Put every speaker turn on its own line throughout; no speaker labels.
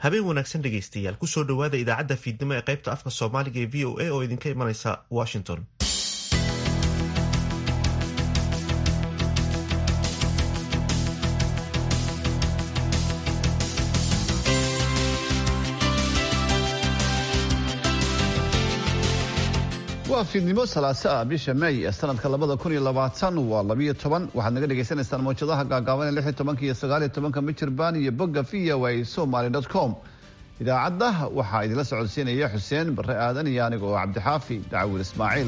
habeen wanaagsan dhegaystayaal kusoo dhowaada idaacadda fiidnimo ee qaybta afka soomaaliga ee v o a oo idinka imanaysa washington
waa fiidnimo salaaso ah bisha may ee sanadka labada kun iyo labaatan waa labiyo toban waxaad naga dhagaysanaysaan mawjadaha gaagaaban ee lix iyo tobanka iyo sagaal iyo tobanka michirbaan iyo bogga v o a somaly dot com idaacadda waxaa idinla socodsiinaya xuseen bare aadan iyo aniga oo cabdixaafi dacwil ismaaciil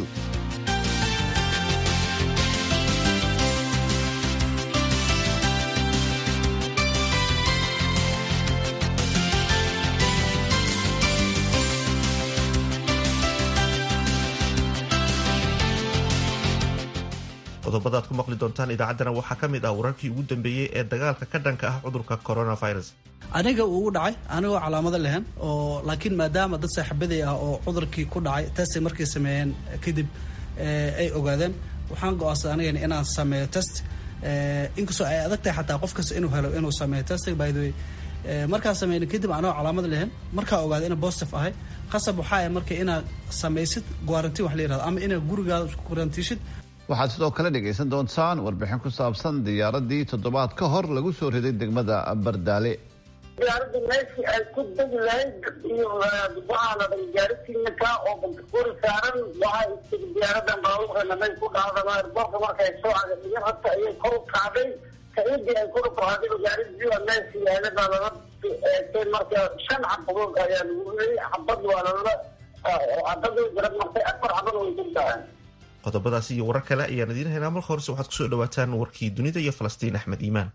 qodobada aad ku maqli doontaan idaacaddana waxaa ka mid ah wararkii ugu dambeeyey ee dagaalka ka dhanka ah cudurka coronavirus
aniga uu dhacay anigoo calaamado lehen oo laakiin maadaama dad saaxiibaday ah oo cudurkii ku dhacay testay markay sameeyeen kadib ay ogaadeen waxaan go-aansaday anigana inaan sameeyo test inkastoo ay adag tahay xataa qof kasta inuu helo inuu sameeyo test by the way markaan sameyna kadib anigoo calaamad lehen markaa ogaaday ina positive ahay qasab waxaa ah marka inaad samaysid guarantiin wax la yirahdo ama inaad gurigaada isku guarantiishid
waxaad sidoo kale dhegaysan doontaan warbixin ku saabsan diyaaradii toddobaad ka hor lagu soo riday degmada bardaale
diyaaradda meeshii ay ku degi lahayd iyo waxaa la dhay gaaritiinaka oo bantakuri saaran waxaa istiri diyaaradan baabuurkana may ku dhacdama airboorka markay soo cagaiyo horta ayay kor u kacday kaidii ay kor u kacday gaaridii meeshii yaalada lala eegtay marka shan xabadood ayaa lagu riyay xabad waa lala xabadii garab martay afar xabad way degtahay
qodobadaasi iyo warar kale ayaan idiin haynaa marka horese waxaad kusoo dhawaataan warkii dunida iyo falastiin axmed iimaan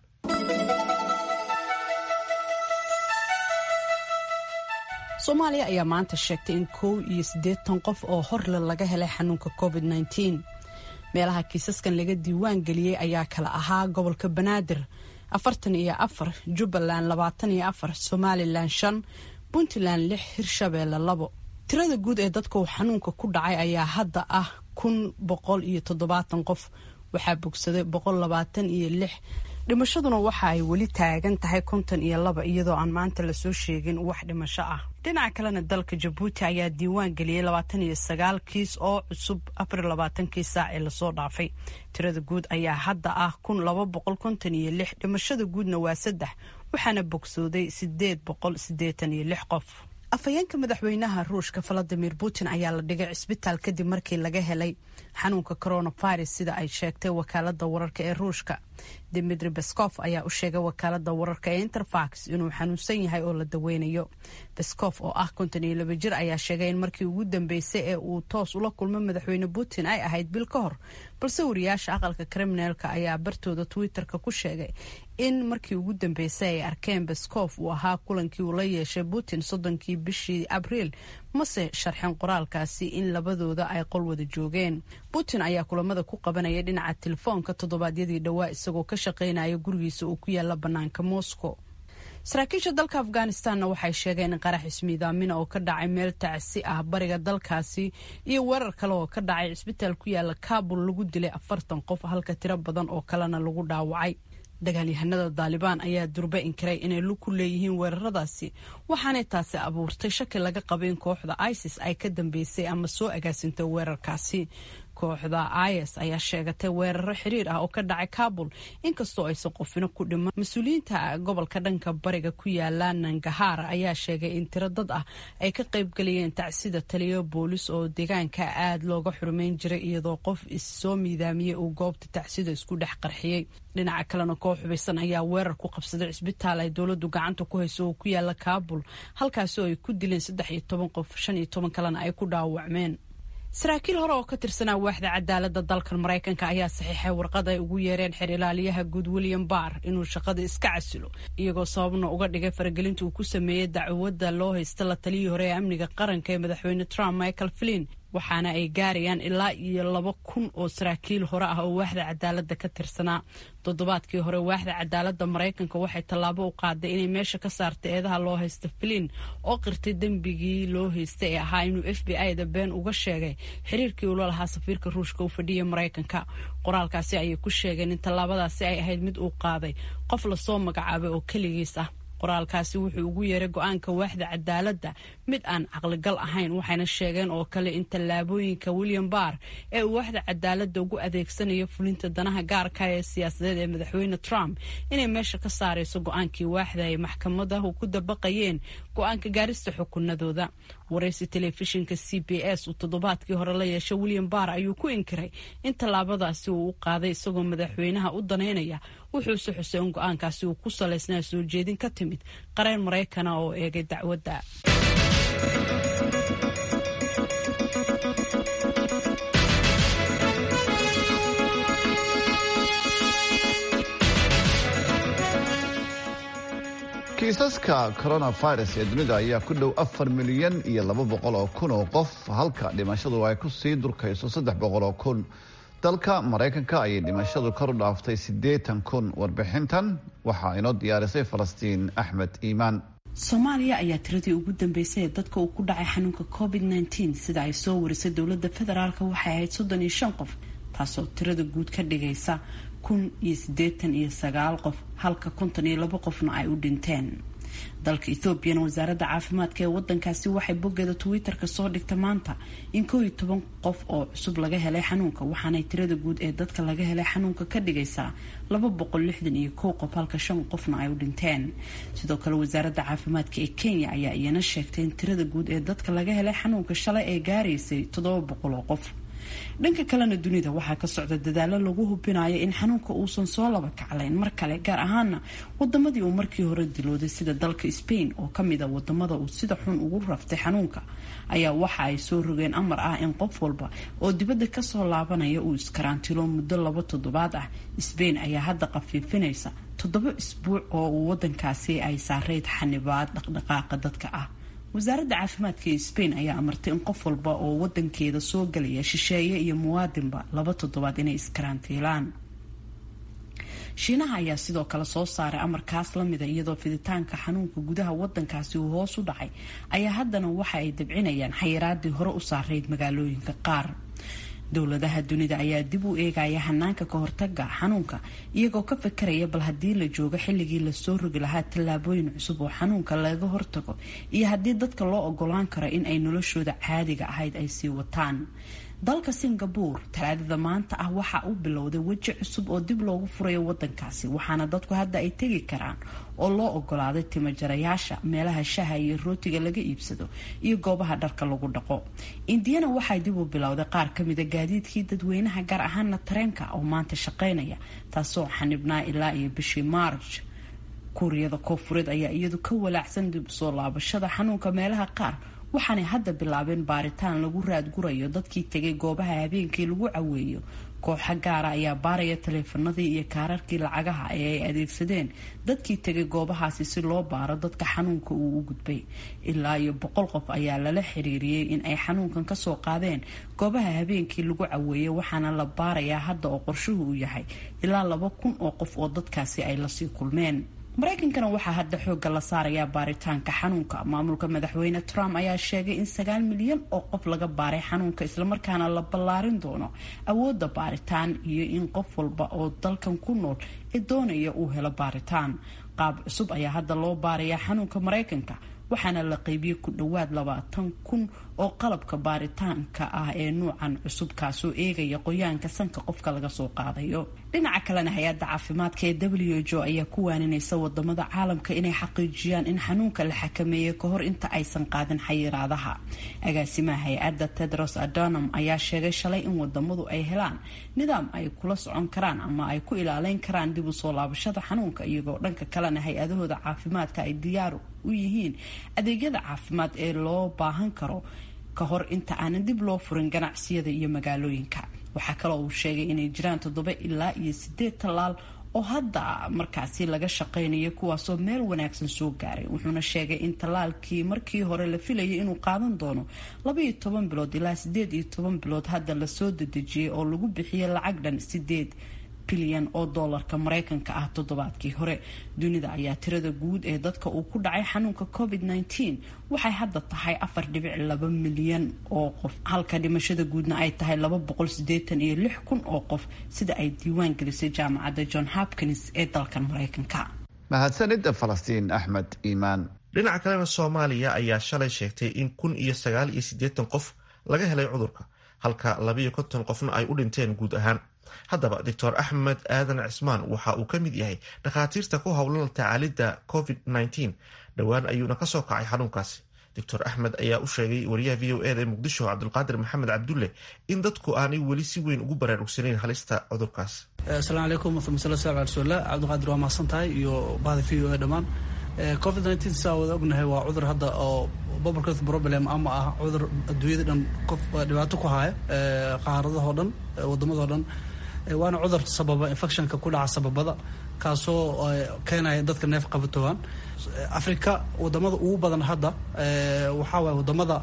soomaaliya ayaa maanta sheegtay in kow iyo siddeetan qof oo horle laga helay xanuunka covid nneteen meelaha kiisaskan laga diiwaan geliyey ayaa kala ahaa gobolka banaadir afartan iyo afar jubbaland labaatan iyo afar somalilan shan puntland lix hirshabeelle labo tirada guud ee dadka uu xanuunka ku dhacay ayaa hadda ah kun boqol iyo toddobaatan qof waxaa bogsaday boqol labaatan iyo lix dhimashaduna waxa ay weli taagan tahay konton iyo laba iyadoo aan maanta lasoo sheegin wax dhimasho ah dhinaca kalena dalka jabuuti ayaa diiwaan geliyey labaatan iyo sagaal kiis oo cusub afar labaatankii saac ee lasoo dhaafay tirada guud ayaa hadda ah kun laba boqol konton iyo lix dhimashada guudna waa saddex waxaana bogsooday sideed boqol sideetan iyo lix qof afhayeenka madaxweynaha ruushka valadimir putin ayaa la dhigay cisbitaal kadib markii laga helay xanuunka coronavirus sida ay sheegtay wakaalada wararka ee ruushka dimitri beskof ayaa u sheegay wakaalada wararka ee interfax inuu xanuunsan yahay oo la daweynayo beskof oo ah konton iyo laba jir ayaa sheegay in markii ugu dambeysay ee uu toos ula kulmo madaxweyne putin ay ahayd bil ka hor balse wariyaasha aqalka kriminaalka ayaa bartooda twitter-ka ku sheegay in markii ugu dambeysay ay arkeen beskof uu ahaa kulankii uu la yeeshay putin soddonkii bishii abriil mase sharxin qoraalkaasi in labadooda ay qol wada joogeen putin ayaa kulamada ku qabanaya dhinaca telefoonka toddobaadyadii dhowaa isagoo ka shaqaynaya gurigiisa uu ku yaala bannaanka moscow saraakiisha dalka afghanistanna waxay sheegeen in qarax ismiidaamina oo ka dhacay meel tacsi ah bariga dalkaasi iyo weerar kale oo ka dhacay cisbitaal ku yaala kabul lagu dilay afartan qof halka tiro badan oo kalena lagu dhaawacay dagaalyahanada daalibaan ayaa durbe inkiray inay lug ku leeyihiin weeraradaasi waxaanay taasi abuurtay shaki laga qaba in kooxda isis ay ka dambeysay ama soo agaasintay weerarkaasi kooxda is ayaa sheegatay weeraro xiriir ah oo ka dhacay kabul inkastoo aysan qofino ku dhiman mas-uuliyiinta gobolka dhanka bariga ku yaala nangahar ayaa sheegay in tiro dad ah ay ka qaybgalayeen tacsida taliyo boolis oo deegaanka aada looga xurumeyn jiray iyadoo qof issoo miidaamiyey uu goobta tacsida isku dhex qarxiyey dhinaca kalena koox hubaysan ayaa weerar ku qabsaday cisbitaal ay dowladu gacanta ku hayso oo ku yaala kabul halkaasi oo ay ku dileen saddex iyo toban qof shan iyo toban kalena ay ku dhaawacmeen saraakiil hore oo ka tirsanaa waaxda cadaalada dalkan maraykanka ayaa saxiixay warqad ay ugu yeereen xer ilaaliyaha guud william barr inuu shaqada iska casilo iyagoo sababna uga dhigay faragelinta uu ku sameeyey dacwadda loo haysta la taliyii hore ee amniga qaranka ee madaxweyne trump michael flin waxaana ay gaarayaan ilaa iyo laba kun oo saraakiil hore ah oo waaxda cadaalada ka tirsanaa toddobaadkii hore waaxda cadaalada maraykanka waxay tallaabo u qaaday inay meesha ka saartay eedaha loo haysta flin oo qirtay dembigii loo haystay ee ahaa inuu f b i da been uga sheegay xiriirkii ula lahaa safiirka ruushka u fadhiya maraykanka qoraalkaasi ayay ku sheegeen in tallaabadaasi ay ahayd mid uu qaaday qof lasoo magacaabay oo keligiis ah qoraalkaasi wuxuu ugu yeeray go-aanka waaxda cadaaladda mid aan caqligal ahayn waxayna sheegeen oo kale in tallaabooyinka william barr ee uu waaxda cadaaladda ugu adeegsanayo fulinta danaha gaarka ee siyaasadeed ee madaxweyne trump inay meesha ka saarayso go-aankii waaxda ay maxkamadahu ku dabaqayeen go-aanka gaarista xukunadooda waraysi telefishinka c b s uu toddobaadkii hore la yeeshay william barr ayuu ku inkiray in tallaabadaasi uu u qaaday isagoo madaxweynaha u daneynaya wuxuuse xusay in go-aankaasi uu ku salaysnaa soo jeedin ka timid qareen maraykana oo eegay dacwadda
kiisaska coronavirus ee dunida ayaa ku dhow afar milyan iyo laba boqol oo kun oo qof halka dhimashadu ay ku sii durkayso saddex boqol oo kun dalka maraykanka ayay dhimashadu kor u dhaaftay siddeetan kun warbixintan waxaa inoo diyaarisay falastiin axmed iimaan
soomaaliya ayaa tiradii ugu dambeysay ee dadka uu ku dhacay xanuunka covid nteen sida ay soo warisay dowladda federaalk waxay ahayd soddon iyo shan qof taasoo tirada guud ka dhigaysa kun iyo siddeetan iyo sagaal qof halka konton iyo labo qofna ay u dhinteen dalka ethoobiana wasaaradda caafimaadka ee wadankaasi waxay boggeeda twitter-ka soo dhigta maanta in koo iyo toban qof oo cusub laga helay xanuunka waxaanay tirada guud ee dadka laga helay xanuunka ka dhigaysaa laba boqol lixdan iyo kow qof halka shan qofna ay u dhinteen sidoo kale wasaaradda caafimaadka ee kenya ayaa iyana sheegtay in tirada guud ee dadka laga helay xanuunka shalay ay gaaraysay toddoba boqol oo qof dhanka kalena dunida waxaa ka socda dadaalo lagu hubinayo in xanuunka uusan soo laba kaclayn mar kale gaar ahaana wadamadii uu markii hore dilooday sida dalka spain oo kamid a wadamada uu sida xun ugu raftay xanuunka ayaa waxa ay soo rogeen amar ah in qof walba oo dibadda kasoo laabanaya uu iskaraantilo muddo laba toddobaad ah spain ayaa hadda qafiifinaysa toddoba isbuuc oo uu wadankaasi ay saareyd xanibaad dhaqdhaqaaqa dadka ah wasaaradda caafimaadka ee spain ayaa amartay in qof walba oo wadankeeda soo galaya shisheeye iyo muwaadinba laba toddobaad inay iskarantiilaan shiinaha ayaa sidoo kale soo saaray amarkaas lamida iyadoo fiditaanka xanuunka gudaha wadankaasi uu hoos u dhacay ayaa haddana waxa ay dabcinayaan xayiraadii hore u saarayd magaalooyinka qaar dowladaha dunida ayaa dib u eegaya hanaanka ka hortaga xanuunka iyagoo ka fakaraya bal haddii la joogo xilligii lasoo rogi lahaa tallaabooyin cusub oo xanuunka laga hortago iyo haddii dadka loo ogolaan karo in ay noloshooda caadiga ahayd ay sii wataan dalka singabore talaadada maanta ah waxaa u bilowday weji cusub oo dib loogu furayo wadankaasi waxaana dadku hadda ay tegi karaan oo loo ogolaaday timajarayaasha meelaha shaha iyo rootiga laga iibsado iyo goobaha dharka lagu dhaqo indiyana waxay dib u bilowday qaar kamida gaadiidkii dadweynaha gaar ahaana tareenka oo maanta shaqeynaya taasoo xanibnaa ilaa iyo bishii maarj kuuriyada koofureed ayaa iyadu ka walaacsan dib soo laabashada xanuunka meelaha qaar waxaanay hadda bilaabeen baaritaan lagu raadgurayo dadkii tegay goobaha habeenkii lagu caweeyo kooxa gaara ayaa baaraya taleefanadii iyo kaararkii lacagaha ee ay adeegsadeen dadkii tegay goobahaasi si loo baaro dadka xanuunka uu u gudbay ilaa iyo boqol qof ayaa lala xiriiriyey in ay xanuunkan kasoo qaadeen goobaha habeenkii lagu caweeyey waxaana la baarayaa hadda oo qorshuhu uu yahay ilaa laba kun oo qof oo dadkaasi ay lasii kulmeen maraykankana waxaa hadda xoogga la saarayaa baaritaanka xanuunka maamulka madaxweyne trump ayaa sheegay in sagaal milyan oo qof laga baaray xanuunka islamarkaana la ballaarin doono awoodda baaritaan iyo in qof walba oo dalkan ku nool ee doonaya uu helo baaritaan qaab cusub ayaa hadda loo baarayaa xanuunka maraykanka waxaana la qaybiyey ku dhowaad labaatan kun oo qalabka baaritaanka ah ee nuucan cusub kaasoo eegaya qoyaanka sanka qofka laga soo qaadayo dhinaca kalena hay-adda caafimaadka ee w jo ayaa ku waaninaysa wadamada caalamka inay xaqiijiyaan in xanuunka la xakameeyey kahor inta aysan qaadin xayiraadaha agaasimaha hay-adda tedros adonom ayaa sheegay shalay in wadamadu ay helaan nidaam ay kula socon karaan ama ay ku ilaaleyn karaan dib u soo laabashada xanuunka iyagoo dhanka kalena hay-adahooda caafimaadka ay diyaar u yihiin adeegyada caafimaad ee loo baahan karo ka hor inta aanan dib loo furin ganacsiyada iyo magaalooyinka waxaa kaloo uu sheegay inay jiraan toddoba ilaa iyo sideed tallaal oo hadda markaasi laga shaqeynayo kuwaasoo meel wanaagsan soo gaaray wuxuuna sheegay in tallaalkii markii hore la filayay inuu qaadan doono labaiyo toban bilood ilaa sideed iyo toban bilood hadda lasoo dedejiyey oo lagu bixiyay lacag dhan sideed bilyan oo doolarka maraykanka ah toddobaadkii hore dunida ayaa tirada guud ee dadka uu ku dhacay xanuunka covid nteen waxay hadda tahay afar dhibic laba milyan oo qof halka dhimashada guudna ay tahay laba boqol sideetan iyo lix kun oo qof sida ay diiwaan gelisay jaamacadda john hopkins ee dalkan maraykanka
mahadsanid falastiin axmed iimaan
dhinaca kalena soomaaliya ayaa shalay sheegtay in kun iyo sagaal iyo siddeetan qof laga helay cudurka halka labayo konton qofna ay u dhinteen guud ahaan haddaba doctor axmed aadan cismaan waxa uu ka mid yahay dhakhaatiirta ku howlan tacaalidda covid -19 dhowaan ayuuna ka soo kacay xanuunkaasi doctor axmed ayaa u sheegay wariyaha v o eda ee muqdisho cabdulqaadir maxamed cabdulle in dadku aanay weli si weyn ugu baraarugsanayn halista cudurkaas
asalaamu calaykum waraxmatullahi sal ala rasuulillah cabdiqaadir waa mahadsan tahay iyo bahda v o e dhammaan covid nineteen saa wada ognahay waa cudur hadda oo public health problem ama ah cudur adduunyada dhan qof dhibaato ku haya qaaradahoo dhan waddamadao dhan waana cudur sababa infectionka ku dhaca sababada kaasoo keenaya dadka neef qabatoogaan africa wadamada ugu badan hadda waxaa waay wadamada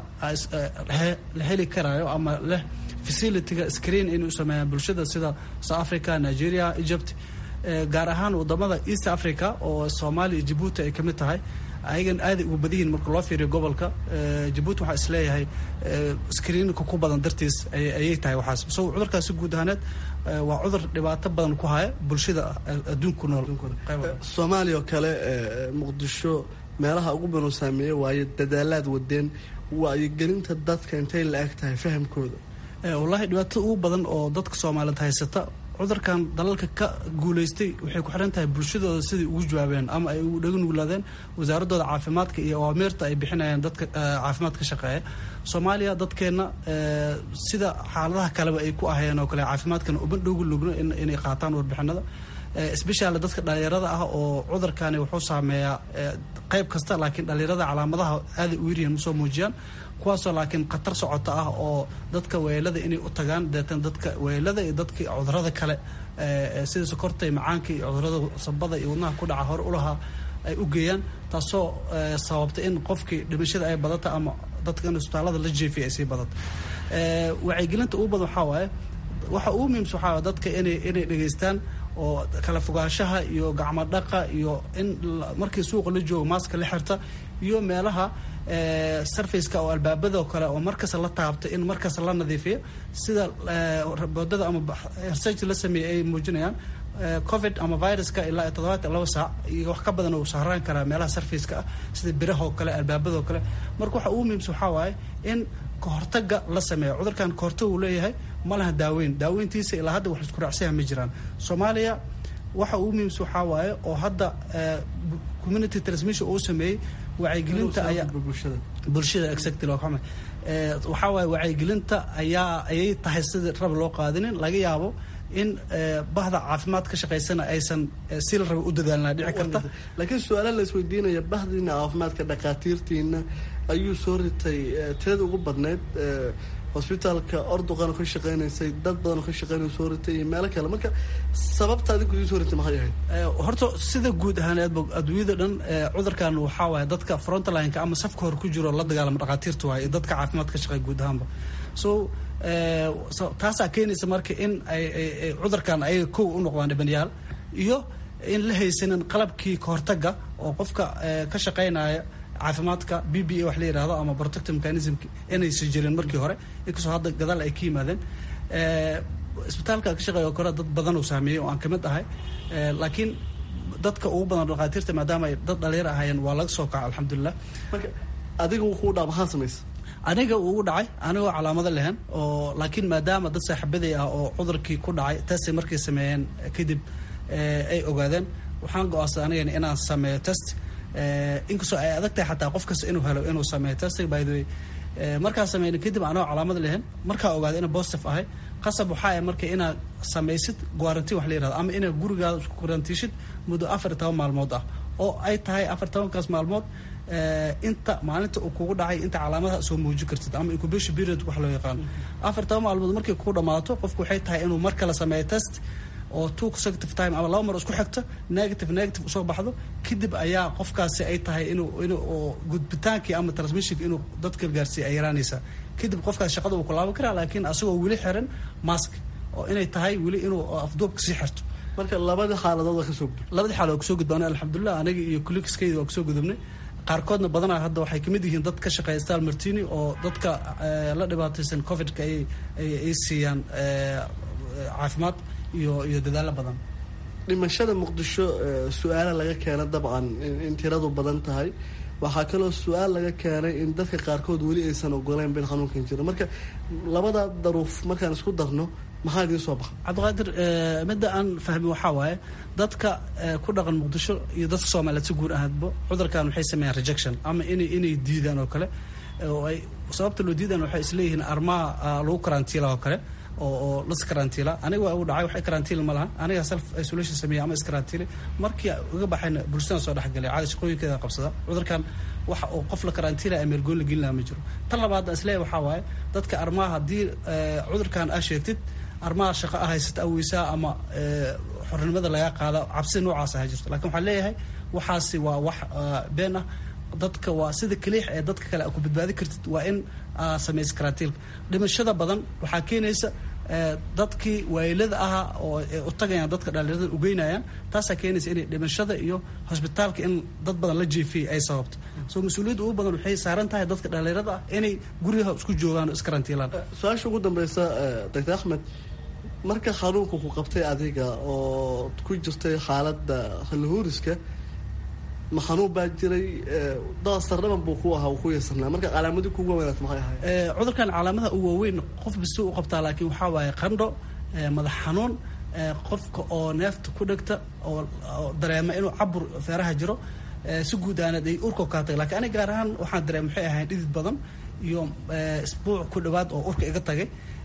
la heli karayo ama leh facilityga screen inay u sameeyaan bulshada sida south africa nigeria egypt gaar ahaan wadamada east africa oo soomaaliya iyo jabuuti ay kamid tahay ayagan aaday ugu badihiin marka loo fiiriyo gobolka jabuuti waxaa isleeyahay screenka ku badan dartiis ayay tahay waxaas so cudurkaasi guud ahaaneed waa cudur dhibaato badan ku haya bulshada adduunku nool
soomaaliya oo kale muqdisho meelaha ugu badan saameeya waayo dadaalaad wadeen waayogelinta dadka intay la eg tahay fahamkooda
wallaahi dhibaatada ugu badan oo dadka soomaaliyeed haysata cudurkan dalalka ka guulaystay waxay ku xiran tahay bulshadooda siday ugu jawaabeen ama ay ugu dhaganuglaadeen wasaaradooda caafimaadka iyo awaamiirta ay bixinayaan dadka caafimaad ka shaqeeya soomaaliya dadkeenna sida xaaladaha kaleba ay ku ahayeen oo kale caafimaadkana uma dhowgu lugno inay qaataan warbixinada sbeshal dadka dhalinyarada ah oo cudurkani wuxuu saameeyaa qayb kasta laakiin dhalinyarada calaamadaha aaday u yaryihiin usoo muujiyaan kuwaasoo laakiin khatar socota ah oo dadka weelada inay u tagaan deetan dadka weelada iyo dadka cudurada kale sida sokorta iyo macaanka iyo cudurada sabada iyo wadnaha ku dhaca hore ulahaa ay u geeyaan taasoo sababta in qofkii dhimashada ay badata ama dadka in isbitaalada la jeefiya ay sii badata wacyigelinta ugu badan waxaa waaye waxa ugu muhiimsa waxaa waye dadka inay inay dhegaystaan oo kala fogaanshaha iyo gacmo dhaqa iyo in markii suuqa la joogo maaska la xirta iyo meelaha sarfaceka oo albaabada kale oo markasta la taabta in markasta la nadiifiyo sida boodada ama research la sameeyey ay muujinayaan covid ama viruska ilaa toddobaat laba saac iyo wax ka badan uu sahraan karaa meelaha sarfaceka ah sida birahoo kale albaabadoo kale marka waxa ugu muhiimsa waxaa waaye in kahortaga la sameeyo cudurkan kahortag uu leeyahay ma laha daaweyn daaweyntiisa ilaa hadda wax isku raacsayaha ma jiraan soomaaliya waxa ugu muhiimsa waxaa waaye oo hadda community transmission uu sameeyey wacyigelinta ayaa bulshada exactly waxaa waaye wacyigelinta ayaa ayay tahay sidii rab loo qaadinin laga yaabo in bahda caafimaad ka shaqaysana aysan si la raba u dadaalnaa dhici karta
laakiin su-aala la isweydiinaya bahdiina caafimaadka dhakhaatiirtiina ayuu soo ritay tirada ugu badneyd hosbitaalka orduqana ka shaqeynaysay dad badan ka shaqeynay soo ritay iyo meelo kale marka sababta adigu soo ritay maxay ahayd
horta sida guud ahaaneedba adduunyada dhan cudurkan waxaa waaye dadka frontlineka ama safka hor ku jiro la dagaalama dhakhaatiirta waaye iyo dadka caafimaad ka shaqeeya guud ahaanba so taasaa keenaysa marka in ay cudurkan ayaga kow u noqdaan dhibanayaal iyo in la haysanin qalabkii kahortaga oo qofka ka shaqeynaya caafimaadka b b a wax la yidhahdo ama protective mechanism inaysan jirin markii hore inkastoo hadda gadaal ay ka yimaadeen isbitaalka ka shaqeeya oo kale dad badan uu saameeyey oo aan kamid ahay laakiin dadka ugu badan dhakhaatiirta maadaama ay dad dhalinyar ahaayeen waa laga soo kaca alxamdulilah
marka adiga wuu dhaa maxaa samaysa
aniga ugu dhacay anigoo calaamado lehen oo laakiin maadaama dad saaxiibaday ah oo cudurkii ku dhacay taasay markay sameeyeen kadib ay ogaadeen waxaan go-aansaday anigana inaan sameeyo test inkastoo ay adag tahay xataa qof kasta inuu helo inuu sameeyo testing by the way markaa sameyna kadib anoo calaamad lehen markaa ogaada ina positive ahay qasab waxaa ah marka inaad samaysid guarantiin wax la yirahdo ama inaad gurigaada isku guarantiishid muddo afar iyo toban maalmood ah oo ay tahay afar tobankaas maalmood inta maalinta uu kugu dhacay inta calaamadaha soo muujin kartid ama incubation period wax loo yaqaano afar toban maalmood markay kugu dhamaato qofku waxay tahay inuu mar kale sameeyo test oo two consecutive time ama laba mar isku xigto negative negative usoo baxdo kadib ayaa qofkaasi ay tahay inuu inuu gudbitaankii ama transmissionka inuu dadka gaarsiiya ay yaraanaysaa kadib qofkaas shaqada uu ku laaban karaa laakiin asagoo weli xiran mask oo inay tahay weli inuu afduubka sii xirto
marka labada xaaladood waa kasoo gudub
labadii xaaladood waa kasoo gudbaanay alxamdulilah aniga iyo kulikiskayda waa kasoo gudubnay qaarkoodna badanaa hadda waxay kamid yihiin dad ka shaqeeya stal martini oo dadka la dhibaataysan covidka ay ay siiyaan caafimaad iyo iyo dadaalo badan
dhimashada muqdisho su-aala laga keena dabcan in tiradu badan tahay waxaa kaloo su-aal laga keenay in dadka qaarkood weli aysan ogoleyn bil xanuunkan jiro marka labada daruuf markaan isku darno maxaa idiin soo baxa
cabdiqaadir midda aan fahmi waxaa waaye dadka ku dhaqan muqdisho iyo dadka soomaaliyeed si guud ahaadba cudurkan waxay sameeyaan rejection ama inay inay diidaan oo kale oo ay sababta loo diidaan waxay isleeyihiin armaha lagu karantiila oo kale oo oo las karantiila aniga waa uu dhacay waxay karantiil ma laha aniga self isolation sameeya ama iskarantiile markii uga baxayna bulshadaan soo dhexgalay caadi shaqooyinkeeda qabsada cudurkan waxa oo qof la karantiila ameergoon la gelin laha ma jiro tan labaad isleeyahay waxaa waaye dadka armaha haddii cudurkan aa sheegtid armaha shaqo ah haysata aweysaa ama xornimada lagaa qaada cabsi noocaas aha jirto lakin waxaan leeyahay waxaasi waa wax been ah dadka waa sida kaliix ee dadka kale a ku badbaadi kartid waa in samaysa karantiilka dhimashada badan waxaa keenaysa dadkii waayilada ahaa oo u tagayaan dadka dhalinyarada ugeynayaan taasaa keenaysa inay dhimashada iyo hosbitaalka in dad badan la jeefiyay ay sababto so mas-uuliyadda ugu badan waxay saaran tahay dadka dhalinyarada ah inay guryaha isku joogaan oo iskarantiilaan
su-aasha ugu dambeysa doctor axmed marka xanuunka ku qabtay adiga oo ku jirtay xaaladda halhuuriska ma xanuun baa jiray dasarnaban buu ku ahaa ku yeesarnaa marka calaamadii kugu wanaas maxay ahayd
cudurkan calaamadaha u waaweyn qof bisu u qabtaa laakiin waxaa waaye qandho madax xanuun qofka oo neefta ku dhegta oo dareema inuu cabur feeraha jiro si guud aanad ay urka kaa tagay lakiin aniga gaar ahaan waxaan dareema maxay ahayn dhidid badan iyo isbuuc ku dhawaad oo urka iga tagay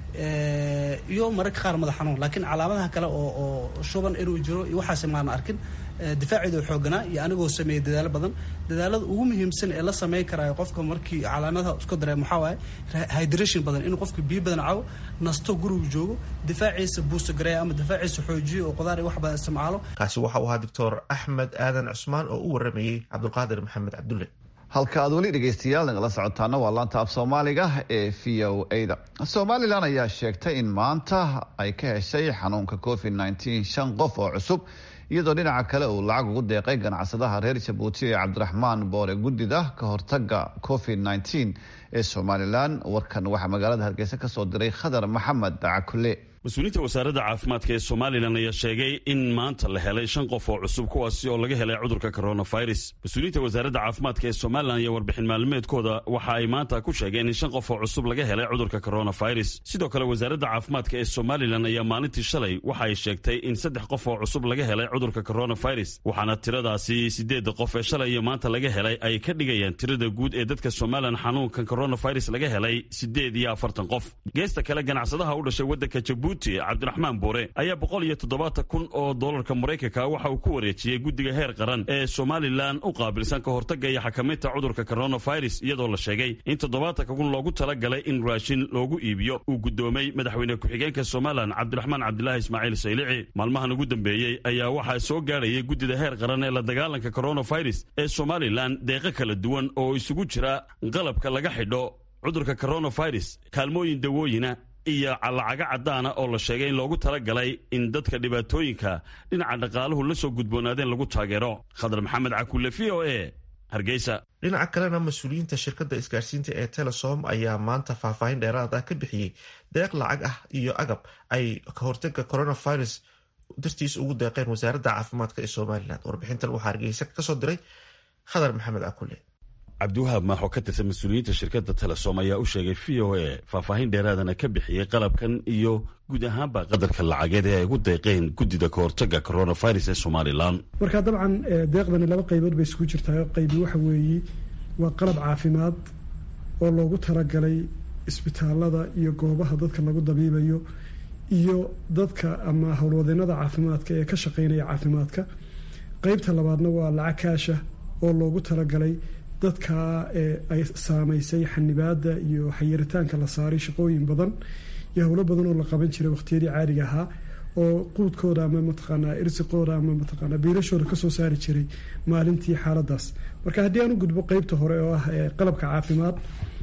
iyo mararka qaar madax xanuun laakiin calaamadaha kale oo oo shuban inuu jiro iyo waxaasi maana arkin difaaceedu xooganaa iyo anigoo sameeyay dadaalo badan dadaalada ugu muhiimsan ee la sameyn karaayo qofka markii calaamadaha isku dareem waxaa waaye hydration badan inuu qofka biyo badan cabo nasto gurigu joogo difaaciisa buusta gareeya ama difaaciisa xoojiyo oo qudaar iyo wax badan isticmaalo
kaasi waxa uu ahaa doctor axmed aadan cusmaan oo u waramayey cabdulqaadir maxamed cabdulle
halka aad weli dhegaystayaal nagala socotaana waa laanta af soomaaliga ee v o a-da somalilan ayaa sheegtay in maanta ay ka heshay xanuunka covid nneteen shan qof oo cusub iyadoo dhinaca kale uu lacag ugu deeqay ganacsadaha reer jabuuti ee cabdiraxmaan boore guddida ka hortaga covid nneteen ee somalilan warkan waxaa magaalada hargeysa kasoo diray khadar maxamed cakule
mas-uuliyiinta wasaaradda caafimaadka ee somalilan ayaa sheegay in maanta la helay shan qof oo cusub kuwaasi oo laga helay cudurka coronavirus mas-uuliyiinta wasaaradda caafimaadka ee somalilan iyo warbixin maalmeedkooda waxa ay maanta ku sheegeen in shan qof oo cusub laga helay cudurka coronavirus sidoo kale wasaaradda caafimaadka ee somalilan ayaa maalintii shalay waxa ay sheegtay in saddex qof oo cusub laga helay cudurka coronavirus waxaana tiradaasi sideedda qof ee shalay iyo maanta laga helay ay ka dhigayaan tirada guud ee dadka somalilan xanuunkan coronavirus laga helay sideed iyo afartan qof geesta kale ganacsadaha u dhashay waddanka jabuuti cabdiraxmaan buure ayaa boqol iyo toddobaatan kun oo doolarka maraykanka waxa uu ku wareejiyey guddiga heer qaran ee somalilan u qaabilsan ka hortagga iyo xakamaynta cudurka coronavirus iyadoo la sheegay in toddobaatanka kun loogu talagalay in raashin loogu iibiyo uu guddoomay madaxweyne ku-xigeenka somalilan cabdiraxmaan cabdilaahi ismaaciil saylici maalmahan ugu dambeeyey ayaa waxaa soo gaadhayay guddida heer qaran ee la dagaalanka coronavirus ee somalilan deeqo kala duwan oo isugu jira qalabka laga xidho cudurka coronavirus kaalmooyin dawooyina iyo lacago caddaana oo la sheegay in loogu talagalay in dadka dhibaatooyinka dhinaca dhaqaaluhu la soo gudboonaadeen lagu taageero khadar maxamed cakulle v o e hargeysa
dhinaca kalena mas-uuliyiinta shirkadda isgaarsiinta ee telesom ayaa maanta faahfaahin dheeraad ah ka bixiyey deeq lacag ah iyo agab ay ka hortaga coronavirus dartiis ugu deeqeen wasaaradda caafimaadka ee somalilan warbixintan waxaa hargeysa kasoo diray khadar maxamed cakulle
cabdiwahaab maaxoo ka tirsan mas-uuliyiinta shirkadda telesom ayaa u sheegay v o a faahfaahin dheeraadana ka bixiyey qalabkan iyo guud ahaanba qadarka lacageed ee ay ugu deeqeen guddida ka hortaga coronavirus ee somalilan
marka dabcan deeqdani laba qaybood bay isugu jirtaa qaybi waxa weeye waa qalab caafimaad oo loogu talagalay isbitaalada iyo goobaha dadka lagu dabiibayo iyo dadka ama howlwadeenada caafimaadka ee ka shaqeynaya caafimaadka qeybta labaadna waa lacag kaasha oo loogu talagalay dadka ay saamaysay xanibaada iyo xayiritaanka la saaray shaqooyin badan iyo howlo badan oo la qaban jiray waqtiyadii caadiga ahaa oo quudkooda ama mataqaanaa irsiqooda ama mataqaanaa biilashooda kasoo saari jiray maalintii xaaladaas marka haddii aan u gudbo qeybta hore oo ah qalabka caafimaad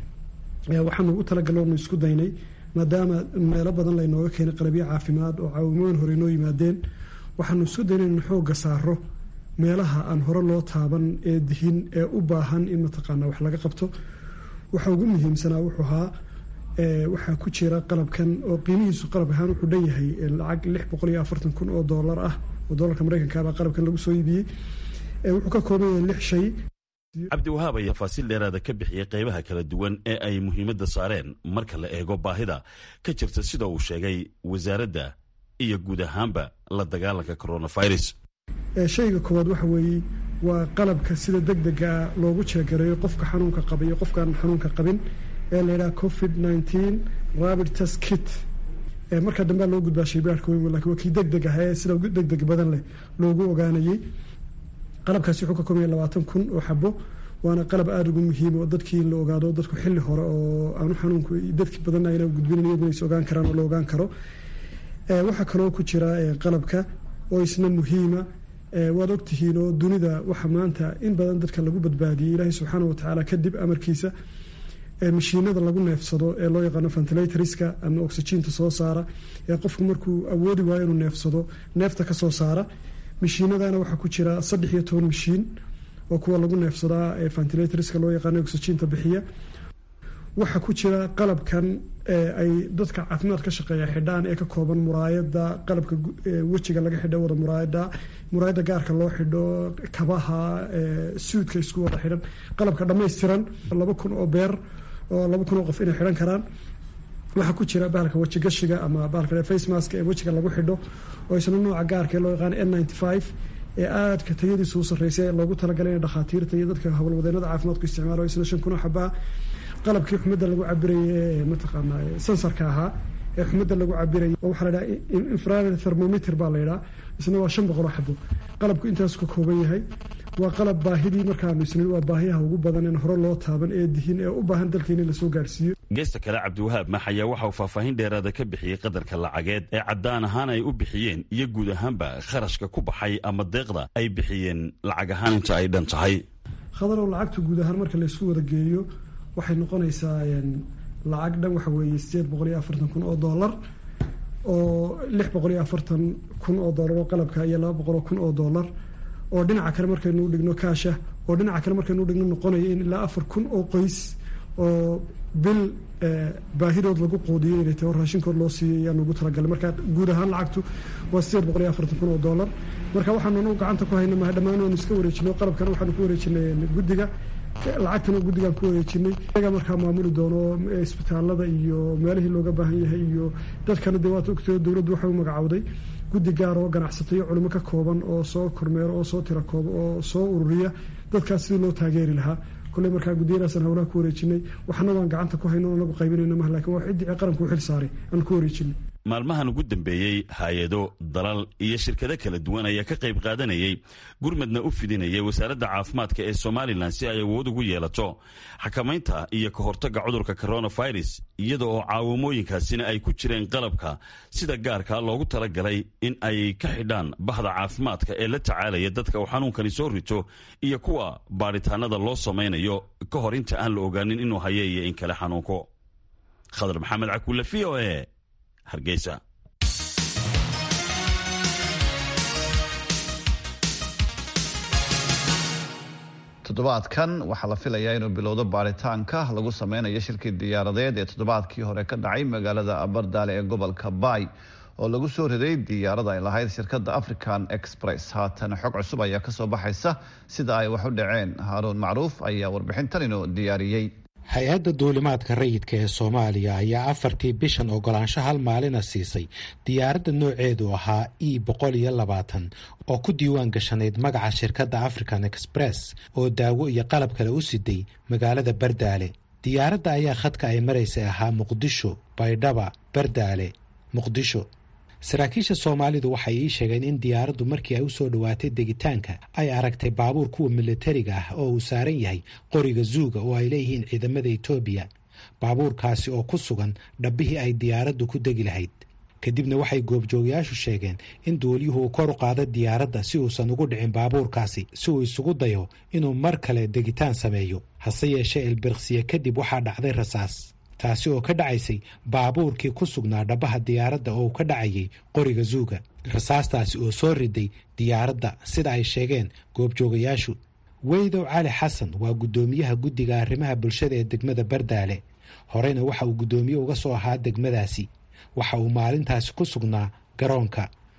waxaanu ugu talagalonu isku daynay maadaama meelo badan laynooga keenay qalabyo caafimaad oo caawimooyin hore inoo yimaadeen waxaanu isku daynay in xooga saaro meelaha aan hore loo taaban ee dihin ee u baahan in mataqaana wax laga qabto waxa ugu muhiimsanaa wuxuu ahaa waxaa ku jira qalabkan oo qiimihiisu qalab ahaan wuxuu dhan yahay lacag lix boqol iyo afartan kun oo doolar ah oo doolarka maraykanka baa qalabkan lagu soo iibiyey wuxuu ka kooban yahay lix shay
cabdiwahaab ayaa faasiil dheeraada ka bixiyey qaybaha kala duwan ee ay muhiimadda saareen marka la eego baahida ka jirta sida uu sheegay wasaaradda iyo guud ahaanba la dagaalanka coronavirus
shayga koowaad waxa weeye waa qalabka sida deg dega loogu jeegareeyo qofka xanuunka qaba iyo qofkaan xanuunka qabin ee la yidhaha covid nineteen rabid test kit marka dambea loo gudbaa shaybaarhka weyn lakin waa kii deg deg ah ee sida deg deg badan leh loogu ogaanayey qalabkaasi wuxuu ka koobaya labaatan kun oo xabo waana qalab aada ugu muhiim oo dadkii in la ogaado dadku xilli hore oo aanu xanuunku dadki badanna ayna gudbinayn iyaguna is ogaan karaan oo la ogaan karo waxaa kaloo ku jira qalabka oo isna muhiima waad ogtihiin oo dunida waxa maanta in badan dadka lagu badbaadiyey ilaahay subxaana watacaala kadib amarkiisa mashiinada lagu neefsado ee loo yaqaano ventilatorska ama oxygiinta soo saara ee qofku markuu awoodi waayo inuu neefsado neefta ka soo saara mashiinadana waxaa ku jira saddex iyo toban mashiin oo kuwa lagu neefsadaa ee ventilatorska loo yaqaano oxygiinta bixiya waxaa ku jira qalabkan ay dadka caafimaad ka shaqeeya xidhaan ee ka kooban muraayada qalabka wejiga laga xidho wada muraayada muraayada gaarka loo xidho kabaha suudka isku wada xidhan qalabka dhammaystiran laba kun oo beer oo laba kun oo qof inay xidhan karaan waxaa ku jira bahalka wejigashiga ama bahalka face mask ee wejiga lagu xidho oo isna nooca gaarka ee loo yaqaano n ninety five ee aadka tayadiisu u sarreysay ee loogu talagalay in dhakhaatiirta iyo dadka howlwadeenada caafimaadku isticmaalo isna shan kun oo xabaa qalabkii xumadda lagu cabirayay ee mataqaana sensarka ahaa ee xumadda lagu cabirayay oo waxaa la yidhaha infrared thermometer baa la yidhaha isna waa shan boqol oo xabo qalabku intaas ka kooban yahay waa qalab baahidii markaanu isnin waa baahiyaha ugu badan in hore loo taaban ee dihin ee u baahan dalkeena in lasoo gaarhsiiyo
geesta kale cabdiwahaab max ayaa waxa uu faahfaahin dheeraada ka bixiyey qadarka lacageed ee caddaan ahaan ay u bixiyeen iyo guud ahaanba kharashka ku baxay ama deeqda ay bixiyeen lacag ahaan inta ay dhan tahay
khadarow lacagta guud ahaan marka laysku wada geeyo waxay noqonaysaa lacag dhan waxa weeye sideed boqol iyo afartan kun oo dollar oo lix boqol iyo afartan kun oo dollar oo qalabka iyo laba boqol oo kun oo dollar oo dhinaca kale markaynu dhigno kaasha oo dhinaca kale markaynu dhigno noqonaya in ilaa afar kun oo qoys oo bil baahidood lagu qoodiyo inay tahay oo raashinkood loo siiyo ayaan ugu talagalay marka guud ahaan lacagtu waa sideed boqol iyo afartan kun oo dollar marka waxaanu gacanta ku hayna maha dhammaan waanu iska wareejinay qalabkana waxaanu ku wareejinay guddiga lacagtana guddigaan ku wareejinay iyaga markaa maamuli doono isbitaalada iyo meelihii looga baahan yahay iyo dadkana dee waad ogtay dowladdu waxay u magacowday guddi gaar oo ganacsato iyo culimo ka kooban oo soo kormeero oo soo tira koobo oo soo ururiya dadkaas sidii loo taageeri lahaa kolley markaa guddiyadaasaan howlaha ku wareejinay waxna waan gacanta ku hayno anagu qaybinayna maha lakin waa ciddii qaranku u xil saaray aan ku wareejinay
maalmahan ugu dambeeyey hay-ado dalal iyo shirkado kala duwan ayaa ka qayb qaadanayay gurmadna u fidinayay wasaaradda caafimaadka ee somalilan si ay awood ugu yeelato xakamaynta iyo ka hortagga cudurka coronavirus iyada oo caawimooyinkaasina ay ku jireen qalabka sida gaarka loogu talagalay in ay ka xidhaan bahda caafimaadka ee la tacaalaya dadka uu xanuunkani soo rito iyo kuwa baadhitaanada loo samaynayo ka hor inta aan la ogaanin inuu haye iyo in kale xanuunko khadar maxamed cakuule v o e hargeysa
toddobaadkan waxaa la filayaa inuu bilowdo baaritaanka lagu sameynayo shirkii diyaaradeed ee toddobaadkii hore ka dhacay magaalada abardaale ee gobolka baay oo lagu soo riday diyaarada ay lahayd shirkadda african express haatan xog cusub ayaa kasoo baxaysa sida ay wax u dhaceen haaruun macruuf ayaa warbixintan inuu diyaariyey
hay-adda duulimaadka rayidka ee soomaaliya ayaa afartii bishan ogolaansho hal maalina siisay diyaaradda nooceedu ahaa e boqol iyo labaatan oo ku diiwaan gashanayd magaca shirkadda african express oo daawo iyo qalab kale u siday magaalada bardaale diyaaradda ayaa khadka ay maraysay ahaa muqdisho baydhaba bardaale muqdisho saraakiisha soomaalidu waxay ii sheegeen in diyaaraddu markii ay u soo dhowaatay degitaanka ay aragtay baabuur kuwa militariga ah oo uu saaran yahay qoriga zuuga oo ay leeyihiin ciidamada etoobiya baabuurkaasi oo ku sugan dhabbihii ay diyaaraddu ku degi lahayd kadibna waxay goobjoogayaashu sheegeen in duuliyuhu uu kor u qaado diyaaradda si uusan ugu dhicin baabuurkaasi si uu isugu dayo inuu mar kale degitaan sameeyo hase yeeshee ilbirqsiye kadib waxaa dhacday rasaas taasi oo ka dhacaysay baabuurkii ku sugnaa dhabbaha diyaaradda oo uu ka dhacayay qoriga zuuga rasaastaasi oo soo riday diyaaradda sida ay sheegeen goobjoogayaashu weydow cali xasan waa guddoomiyaha guddiga arrimaha bulshada ee degmada bardaale horeyna waxa uu guddoomiye uga soo ahaa degmadaasi waxa uu maalintaasi ku sugnaa garoonka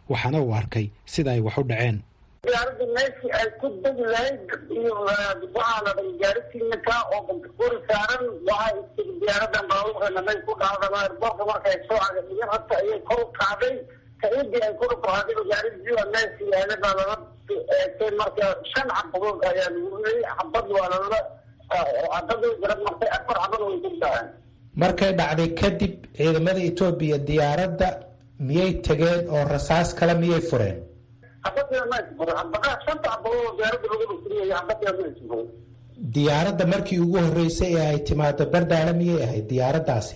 waxaana uu arkay sida ay wax u dhaceen
diyaaradda meeshii ay ku degi lahayd iyo waxaa la dhay gaarisiinaka oo bantakuri saaran waxaa istiri diyaaradan baabuurkana may ku dhacdama airboorka markay soo cagadhiyan horta ayay kor u kacday kaidii ay kor u kacday gaaridii meeshii yaala baa lala eegtay marka shan xabadood ayaa lagu riyay xabad waa lala xabadii garab martay afar xabad way ku dhaceen
markay dhacday kadib ciidamada etoobiya diyaaradda miyay tageen oo rasaas kale miyay fureen diyaaradda markii ugu horreysay ee ay timaado bardaale miyay ahayd diyaaraddaasi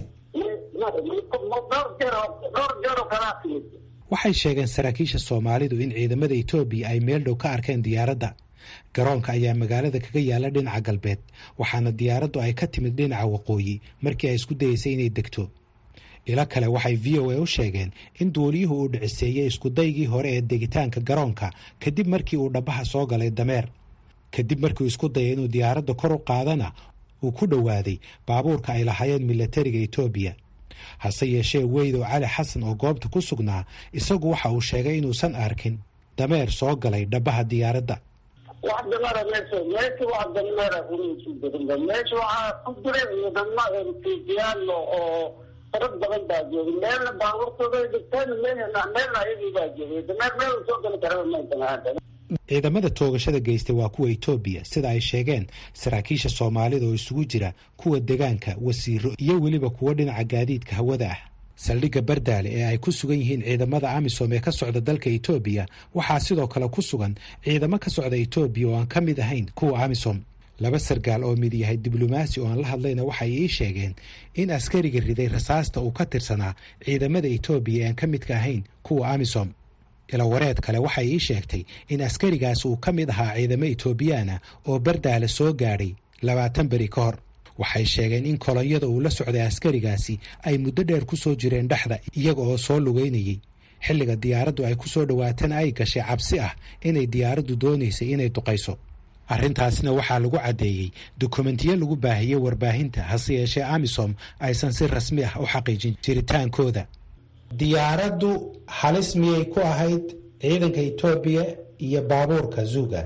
waxay sheegeen saraakiisha soomaalidu in ciidamada etoobiya ay meel dhow ka arkeen diyaaradda garoonka ayaa magaalada kaga yaala dhinaca galbeed waxaana diyaaraddu ay ka timid dhinaca waqooyi markii ay isku dayeysay inay degto ilo kale waxay v o a u sheegeen in duuliyuhu uu dhiciseeyey iskudaygii hore ee degitaanka garoonka kadib markii uu dhabaha soo galay dameer kadib markiu isku dayay inuu diyaaradda kor u qaadana uu ku dhowaaday baabuurka ay lahaayeen milatariga etoobiya hase yeeshee weydow cali xasan oo goobta ku sugnaa isagu waxa uu sheegay inuusan arkin dameer soo galay dhabaha diyaaradda
wax dameera meesha meesha wax dameera urusudarinba meesha waxaa ku jira ciidamo ertijiyaal oo farad badan baa joogay meelna baabuurtooda dhigteen meelna meelna ayagii baa joogay dameer meel soo gali karaba maysan
ciidamada toogashada geystay waa kuwa etoobiya sida ay sheegeen saraakiisha soomaalida oo isugu jira kuwa degaanka wasiiro iyo weliba kuwo dhinaca gaadiidka hawada ah saldhigga bardaale ee ay ku sugan yihiin ciidamada amisom ee ka socda dalka etoobiya waxaa sidoo kale ku sugan ciidamo ka socda etoobiya oo aan ka mid ahayn kuwa amisom laba sargaal oo mid yahay diblomaasi oo aan la hadlayna waxay ii sheegeen in askariga riday rasaasta uu ka tirsanaa ciidamada etoobiya ee aan ka midka ahayn kuwa amisom ilawareed kale waxay ii sheegtay in askarigaas uu ka mid ahaa ciidamo etoobiyaana oo bardaale soo gaadhay labaatan beri ka hor waxay sheegeen in kolonyada uu la socday askarigaasi ay muddo dheer ku soo jireen dhexda iyaga oo soo lugeynayay xilliga diyaaraddu ay ku soo dhowaatana ay gashay cabsi ah inay diyaaraddu doonaysay inay duqayso arrintaasna waxaa lagu caddeeyey dukumentiyo lagu baahiyey warbaahinta hase yeeshee amisom aysan si rasmi ah u xaqiijin jiritaankooda diyaaraddu halis miyay ku ahayd ciidanka etoobiya iyo baabuurka zuuga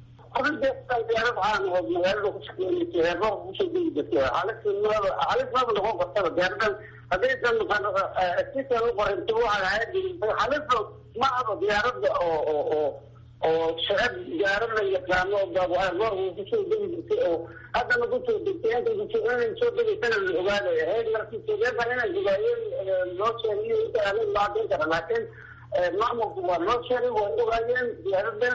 diyaarad caan oo magaalada ku shaqeynaysa heerboorka kusoo degi jirtay halis maba noqon kartaba diyaaradan haddaysan sisan u qoranta waxay ahayd halisba ma aba diyaaradda oo oo oo oo shacab diyaarad la yaqaano heerboorka kusoo degi jirtay oo haddana kusoo degtay inta inay soo degaysana la ogaaday ahayd markii sodeefa inay ogaayeen loo sheegay inta aanay maadin kara laakiin maamulku waa loo sheegay way ogaayeen diyaaradan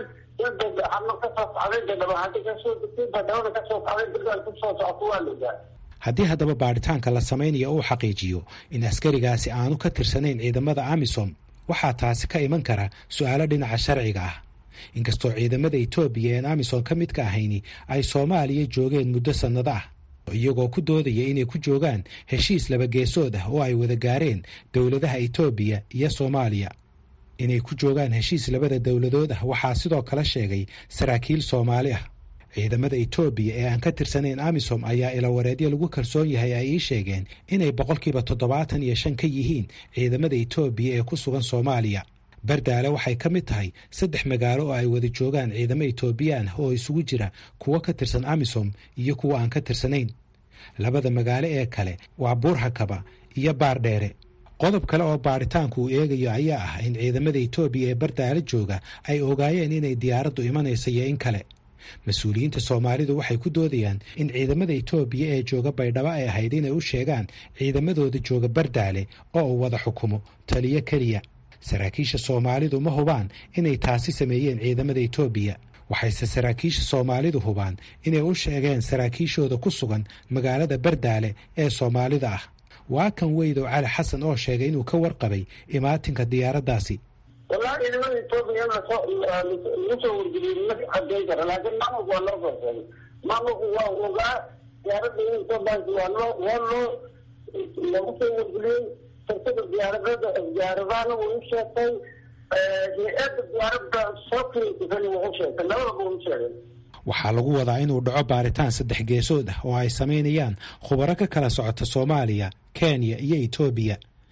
haddii haddaba baadhitaanka la samaynayo uu xaqiijiyo in askarigaasi aanu ka tirsanayn ciidamada amisom waxaa taasi ka iman kara su-aalo dhinaca sharciga ah inkastoo ciidamada etoobiya een amisom ka midka ahayni ay soomaaliya joogeen muddo sannado ah iyagoo ku doodaya inay ku joogaan heshiis labageesood ah oo ay wada gaareen dowladaha etoobiya iyo soomaaliya inay ku joogaan heshiis labada dowladood ah waxaa sidoo kale sheegay saraakiil soomaali ah ciidamada etoobiya ee aan ka tirsanayn amisom ayaa ilawareedyo lagu kalsoon yahay ay ii sheegeen inay boqolkiiba toddobaatan iyo shan ka yihiin ciidamada etoobiya ee ku sugan soomaaliya bardaale waxay ka mid tahay saddex magaalo oo ay wada joogaan ciidamo etoobiyaan oo isugu jira kuwo ka tirsan amisom iyo kuwo aan ka tirsanayn labada magaalo ee kale waa buurhakaba iyo baardheere qodob kale oo baaritaanku uu eegayo ayaa ah in ciidamada etoobiya ee bardaale jooga ay ogaayeen inay diyaaraddu imanaysa iyo in kale mas-uuliyiinta soomaalidu waxay ku doodayaan in ciidamada etoobiya ee jooga baydhabo ay ahayd inay u sheegaan ciidamadooda jooga bardaale oo uu wada xukumo taliyo keliya saraakiisha soomaalidu ma hubaan inay taasi sameeyeen ciidamada etoobiya waxayse saraakiisha soomaalidu hubaan inay u sheegeen saraakiishooda ku sugan magaalada bardaale ee soomaalida ah waa kan weydow cali xasan oo sheegay inuu ka warqabay imaatinka diyaaraddaasi
wallahi ciidamada etoobiya in lasoo lagu soo wargeliyey ma cadeyn kara laakiin maamulku waa loo soo sheegay maamulku waa ogaa diyaaradda in soo baasi waa loo waa loo lagu soo wargeliyey shirkada diyaaradada diyaaradahana wuu u sheegtay hay-adda diyaaradda soo kirisana wuu u sheegtay labadaba wuu u sheegay
waxaa lagu wadaa inuu dhaco baaritaan saddex geesood ah oo ay samaynayaan khubaro ka kala socota soomaaliya kenya iyo etoobiya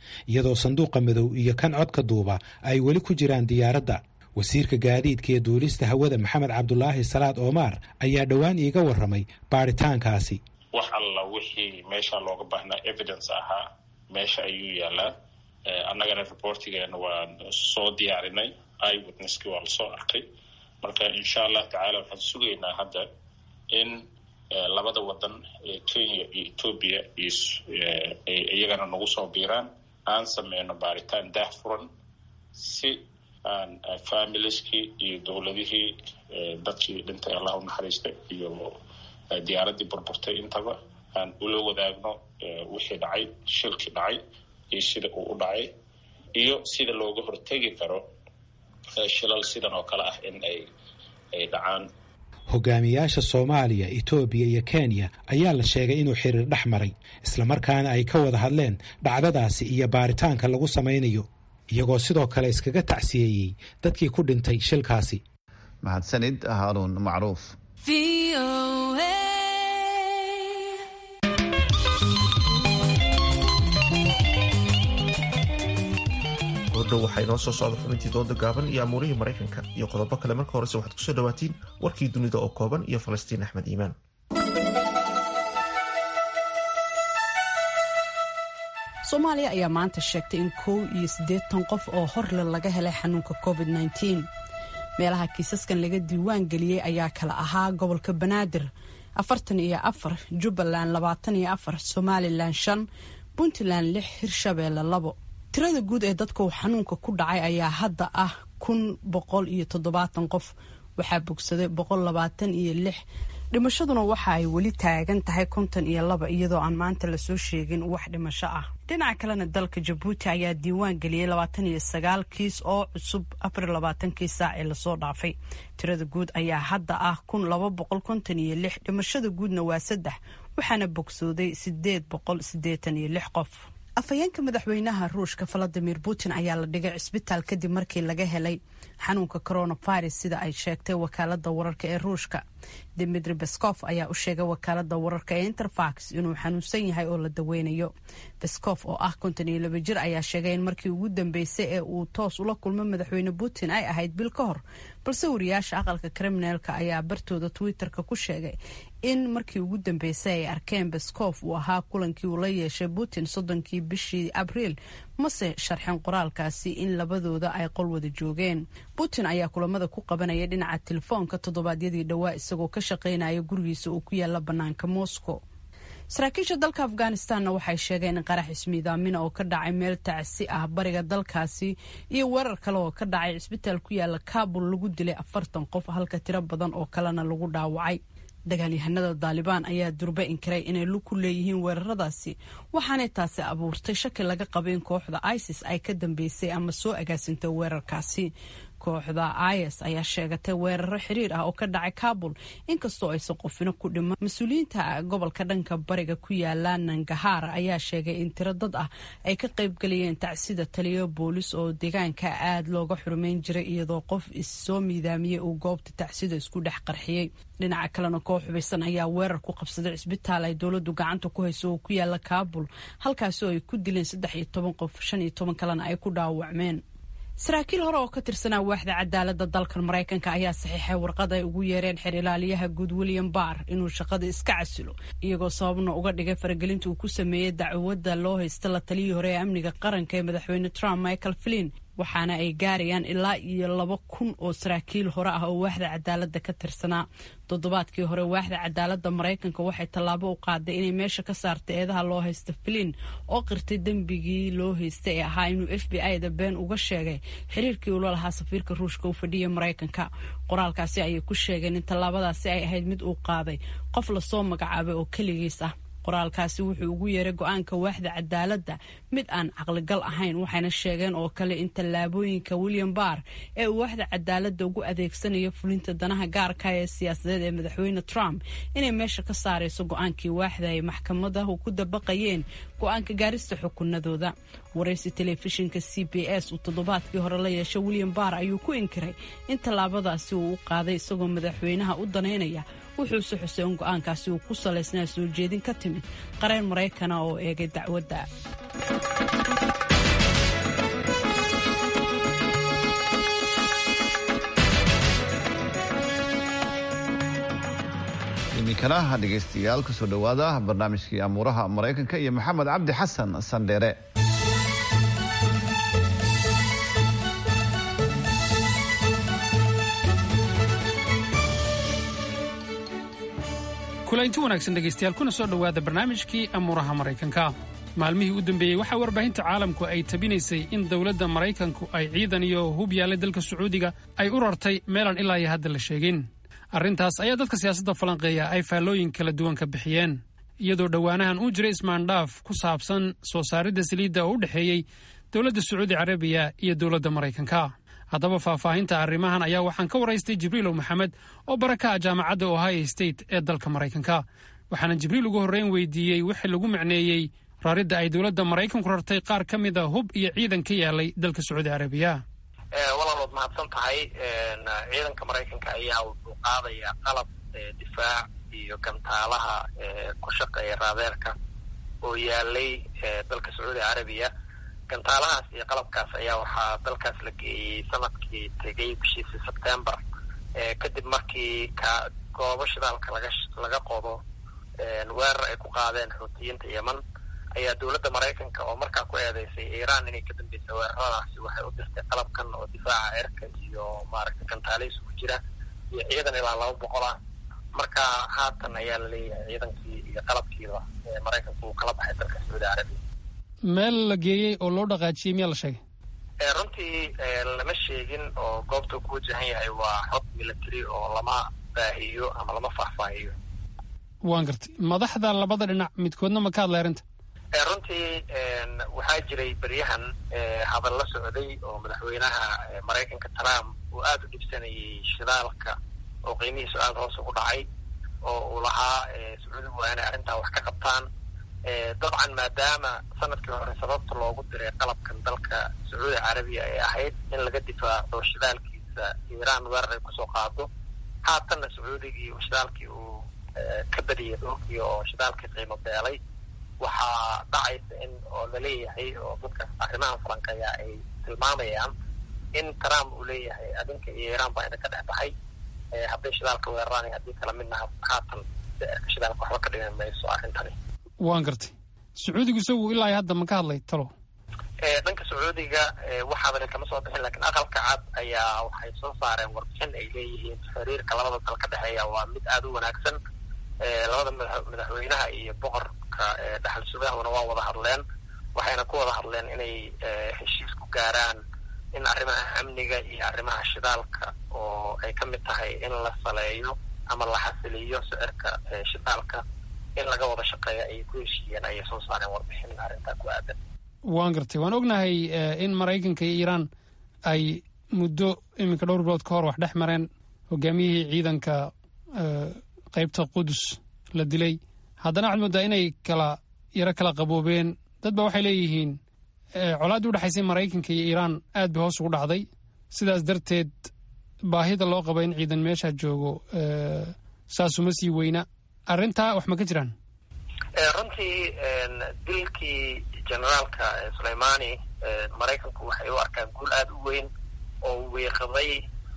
iyadoo sanduuqa madow iyo kan codka duuba ay weli ku jiraan diyaaradda wasiirka gaadiidka iyo duulista hawada maxamed cabdulaahi salaad oomaar ayaa dhowaan iiga warramay baaritaankaasi
wax alla wixii meesha looga baahnaa evidence ahaa meesha ayuu yaalaa annagana reportigeena waan soo diyaarinay iwitnesskii waa lasoo arkay marka insha allah tacaala waxaan sugaynaa hadda in labada wadan ee kenya iyo etoobiya iyagana nagu soo biiraan aan sameyno baaritaan daah furan si aan familieskii iyo dowladihii dadkii dhintay allah u naxariistay iyo diyaaraddii burburtay intaba aan ula wadaagno wixii dhacay shilkii dhacay iyo sida uu u dhacay iyo sida looga hortegi karo shilal sidan oo kale ah in ay ay dhacaan
hogaamiyaasha soomaaliya etoobiya iyo kenya ayaa la sheegay inuu xiriir dhex maray islamarkaana ay ka wada hadleen dhacdadaasi iyo baaritaanka lagu samaynayo iyagoo sidoo kale iskaga tacsiyeeyey dadkii ku dhintay shilkaasi
mahadsanid haaruun macruuf
odhow waxaa inoo soo socda xubintii dooda gaaban iyo amuurihii maraykanka iyo qodobo kale marka horese waxaad kusoo dhawaatiin warkii dunida oo kooban iyo falastiin axmed iimaan
soomaaliya ayaa maanta sheegtay in kow iyo siddeetan qof oo horle laga helay xanuunka covid nteen meelaha kiisaskan laga diiwaan geliyey ayaa kala ahaa gobolka banaadir afartan iyo afar jubbaland labaatan iyo afar somalilan shan puntland lix hirshabeelle labo tirada guud ee dadka uu xanuunka ku dhacay ayaa hadda ah kun boqol iyo toddobaatan qof waxaa bogsaday boqol labaatan iyo lix dhimashaduna waxa ay weli taagan tahay konton iyo laba iyadoo aan maanta lasoo sheegin wax dhimasho ah dhinaca kalena dalka jabuuti ayaa diiwaan geliyey labaatan iyo sagaal kiis oo cusub afar labaatankii saac ee lasoo dhaafay tirada guud ayaa hadda ah kun laba boqol konton iyo lix dhimashada guudna waa saddex waxaana bogsooday sideed boqol sideetan iyo lix qof afhayeenka madaxweynaha ruushka valadimir putin ayaa la dhigay cisbitaal kadib markii laga helay xanuunka coronavirus sida ay sheegtay wakaalada wararka ee ruushka dimitri beskof ayaa u sheegay wakaalada wararka ee interfax inuu xanuunsan yahay oo la daweynayo beskof oo ah konton iyo laba jir ayaa sheegay in markii ugu dambeysay ee uu toos ula kulmo madaxweyne putin ay ahayd bil ka hor balse wariyaasha aqalka kriminaalka ayaa bartooda twitterka ku sheegay in markii ugu dambeysay ay arkeen beskof uu ahaa kulankii uu la yeeshay putin soddonkii bishii abriil mase sharxin qoraalkaasi in labadooda ay qol wada joogeen putin ayaa kulamada ku qabanaya dhinaca telefoonka toddobaadyadii dhowaa isagoo ka shaqaynaya gurigiisa oo ku yaala bannaanka moscow saraakiisha dalka afghanistanna waxay sheegeen in qarax ismiidaamina oo ka dhacay meel tacsi ah bariga dalkaasi iyo weerar kale oo ka dhacay cisbitaal ku yaala kabul lagu dilay afartan qof halka tiro badan oo kalena lagu dhaawacay dagaalyahanada daalibaan ayaa durbe inkiray inay lug ku leeyihiin weeraradaasi waxaanay taasi abuurtay shaki laga qaba in kooxda isis ay ka dambeysay ama soo agaasintay weerarkaasi kooxda is ayaa sheegatay weeraro xiriir ah oo ka dhacay kabul inkastoo aysan qofino ku dhiman mas-uuliyiinta gobolka dhanka bariga ku yaala nangahaar ayaa sheegay in tiro dad ah ay ka qaybgalayeen tacsida taliyo boolis oo deegaanka aada looga xurumeyn jiray iyadoo qof issoo miidaamiyey uu goobta tacsida isku dhex qarxiyey dhinaca kalena koox xubaysan ayaa weerar ku qabsaday cisbitaal ay dowladu gacanta ku hayso oo ku yaala kabul halkaasi oo ay ku dileen saddex iyo toban qof shan iyo toban kalena ay ku dhaawacmeen saraakiil hore oo ka tirsanaa waaxda cadaalada dalkan maraykanka ayaa saxiixay warqad ay ugu yeereen xer ilaaliyaha guud william barr inuu shaqada iska casilo iyagoo sababna uga dhigay faragelinta uu ku sameeyey dacwadda loo haysta la taliyii hore ee amniga qaranka ee madaxweyne trump michael flin waxaana ay gaarayaan ilaa iyo laba kun oo saraakiil hore ah oo waaxda cadaalada ka tirsanaa toddobaadkii hore waaxda cadaalada maraykanka waxay tallaabo u qaaday inay meesha ka saartay eedaha loo haysta flin oo qirtay dembigii loo haystay ee ahaa inuu f b i da been uga sheegay xiriirkii uula lahaa safiirka ruushka u fadhiya maraykanka qoraalkaasi ayay ku sheegeen in tallaabadaasi ay ahayd mid uu qaaday qof lasoo magacaabay oo keligiis ah qoraalkaasi wuxuu ugu yeeray go-aanka waaxda cadaaladda mid aan caqligal ahayn waxayna sheegeen oo kale in tallaabooyinka william barr ee uu waaxda cadaaladda ugu adeegsanayo fulinta danaha gaarka ee siyaasadeed ee madaxweyne trump inay meesha ka saarayso go-aankii waaxda ay maxkamadahu ku dabaqayeen go-aanka gaarista xukunadooda waraysi telefishinka c b s uu toddobaadkii hore la yeeshay william barr ayuu ku inkiray in tallaabadaasi uu u qaaday isagoo madaxweynaha u danaynaya wuxuuse xusay in go-aankaasi uu ku salaysnaa soo jeedin ka timid qareen maraykana oo eegay dacwadda
iminkana dhegaystayaal kusoo dhowaada barnaamijkii amuuraha maraykanka iyo maxamed cabdi xasan sandheere
kulaynti wanaagsan dhegaystayaal kuna soo dhowaada barnaamijkii amuuraha maraykanka maalmihii u dambeeyey waxaa warbaahinta caalamku ay tabinaysay in dowladda maraykanku ay ciidan iyo hub yaallay dalka sacuudiga ay u rartay meelaan ilaa iyo hadda la sheegin arrintaas ayaa dadka siyaasadda falanqeeya ay faallooyin kala duwan ka bixiyeen iyadoo dhowaanahan uu jiray ismaandhaaf ku saabsan soo saaridda saliidda oo u dhexeeyey dowladda sacuudi carabiya iyo dowladda maraykanka haddaba faahfaahinta arrimahan ayaa waxaan ka waraystay jibriilow maxamed oo baraka ah jaamacadda ohio state ee dalka maraykanka waxaana jibriil ugu horreyn weydiiyey wixii lagu macneeyey raridda ay dowladda maraykanku rartay qaar ka mid a hub iyo ciidan ka yaalay dalka sacuudi carabiya
walaalood mahadsan tahay ciidanka maraykanka ayaa wuxuu qaadayaa qalab difaac iyo gantaalaha ku shaqeeya raadeerka oo yaalay dalka sacuudi carabiya gantaalahaas iyo qalabkaas ayaa waxaa dalkaas la geeyey sanadkii tegay bishiisii sebtembar kadib markii ka goobo shidaalka laga laga qodo weerar ay ku qaadeen xuutiyiinta yeman ayaa dowladda maraykanka oo markaa ku eedeysay iiraan inay ka dambeysay weeraradaasi waxay u dirtay qalabkan oo difaaca cirka iyo maaragtay gantaalihiis ku jira iyo ciidan ilaa laba boqol ah marka haatan ayaa la leeyahay ciidankii iyo qalabkiiba maraykanku uu kala baxay dalka sacuudi carabiya
meel la geeyey oo loo dhaqaajiyey miyaa la sheegay
runtii lama sheegin oo goobta ku wajahan yahay waa xog military oo lama baahiyo ama lama faahfaahiyo
waan gartay madaxda labada dhinac midkoodna ma ka hadlay arrinta
runtii waxaa jiray beryahan hadal la socday oo madaxweynaha maraykanka trump uu aada u dhibsanayay shidaalka oo qiimihiisu aada hoos ugu dhacay oo uu lahaa sacuudigu waa inay arrintaa wax ka qabtaan dabcan maadaama sanadkii hore sababta loogu diray qalabkan dalka sacuudi carabiya ay ahayd in laga difaaco shidaalkiisa iiraan weerar ay kusoo qaado haatanna sacuudigii shidaalkii uu ka badiyay dhulkii oo shidaalkii qiimo beelay waxaa dhacaysa in oo laleeyahay oo dadka arrimahan falanqeeya ay tilmaamayaan in trump uu leeyahay adinka iyo iiraan baa ina ka dhex baxay hadday shidaalka weeraraan iyo haddii kala midna haatan sicirka shidaalka waxba ka dhigan mayso arrintani
waan gartay sacuudigu isagu ilaa iyo hadda ma ka hadlay talo
dhanka sacuudiga wax hadal kama soo bixin lakiin aqalka cad ayaa waxay soo saareen warbixin ay leeyihiin xiriirka labada dal ka dhexeeya waa mid aada u wanaagsan labada madaxweynaha iyo boqorka dhaxal sugahuna waa wada hadleen waxayna ku wada hadleen inay heshiis ku gaaraan in arrimaha amniga iyo arrimaha shidaalka oo ay ka mid tahay in la saleeyo ama la xasiliyo sicirka shidaalka in laga wada shaqeeya ayay ku heshiiyeen ayay soo saareen warbixin arrintaa ku aadan
waan gartay waan ognahay in maraykanka iyo iiraan ay muddo iminka dhowr bilood ka hor wax dhex mareen hogaamiyihii ciidanka qaybta qudus la dilay haddana waxaad moodaa inay kala yaro kala qaboobeen dad ba waxay leeyihiin colaaddii udhexaysay maraykanka iyo iiraan aad bay hoos ugu dhacday sidaas darteed baahida loo qaba in ciidan meesha joogo saasuma sii weyna arrintaa wax ma ka jiraan
runtii dilkii generaalka suleimani maraykanku waxay u arkaan guul aada u weyn oo weeqaday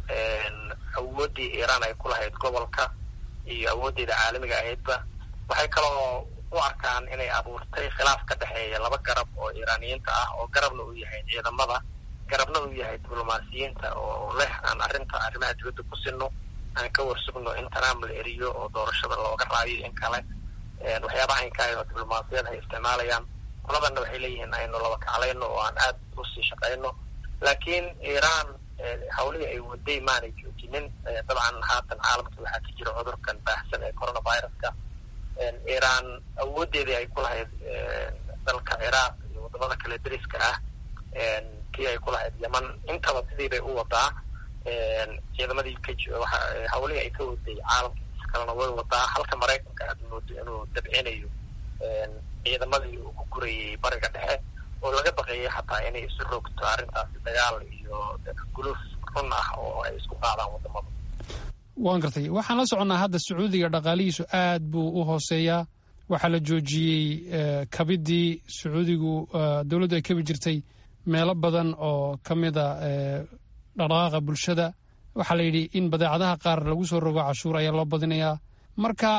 awooddii iiraan ay ku lahayd gobolka iyo awooddeeda caalamiga ahaydba waxay kaloo u arkaan inay abuurtay khilaaf ka dhexeeya laba garab oo iiraaniyiinta ah oo garabna uu yahay ciidamada garabna uu yahay diblomaasiyiinta oo leh aan arrinta arrimaha dibadda ku sinno aan ka warsugno in trump la eriyo oo doorashada looga raayo in kale waxyaabaha inkaay oo diblomaasiyad ay isticmaalayaan qoladanna waxay leeyihiin aynu laba kaclayno oo aan aada usii shaqayno laakiin iiraan hawlihii ay waday maanay joojinin dabcan haatan caalamka waxaa ka jira cudurkan baahsan ee coronaviruska iiraan awoodeedii ay ku lahayd dalka ciraaq iyo wadamada kale dariska ah kii ay ku lahayd yeman intaba sidii bay u wadaa ciidamadii ka hawlihii ay ka waday caalamkiisa kalena way wadaa halka maraykanka aad moodo inuu dabcinayo ciidamadii uu ku gurayay bariga dhexe oo laga baqeeyay xataa inay isu rogto arrintaasi dagaal iyo guluuf run ah oo ay isku qaadaan wadamada
waan gartay waxaan la soconnaa hadda sacuudiga dhaqaalihiisu aad buu u hooseeyaa waxaa la joojiyey kabidii sacuudigu dowladdu ay kabi jirtay meelo badan oo ka mida dhaqdhaqaaqa bulshada waxaa la yidhi in badeecadaha qaar lagu soo rogo cashuur ayaa loo badinayaa marka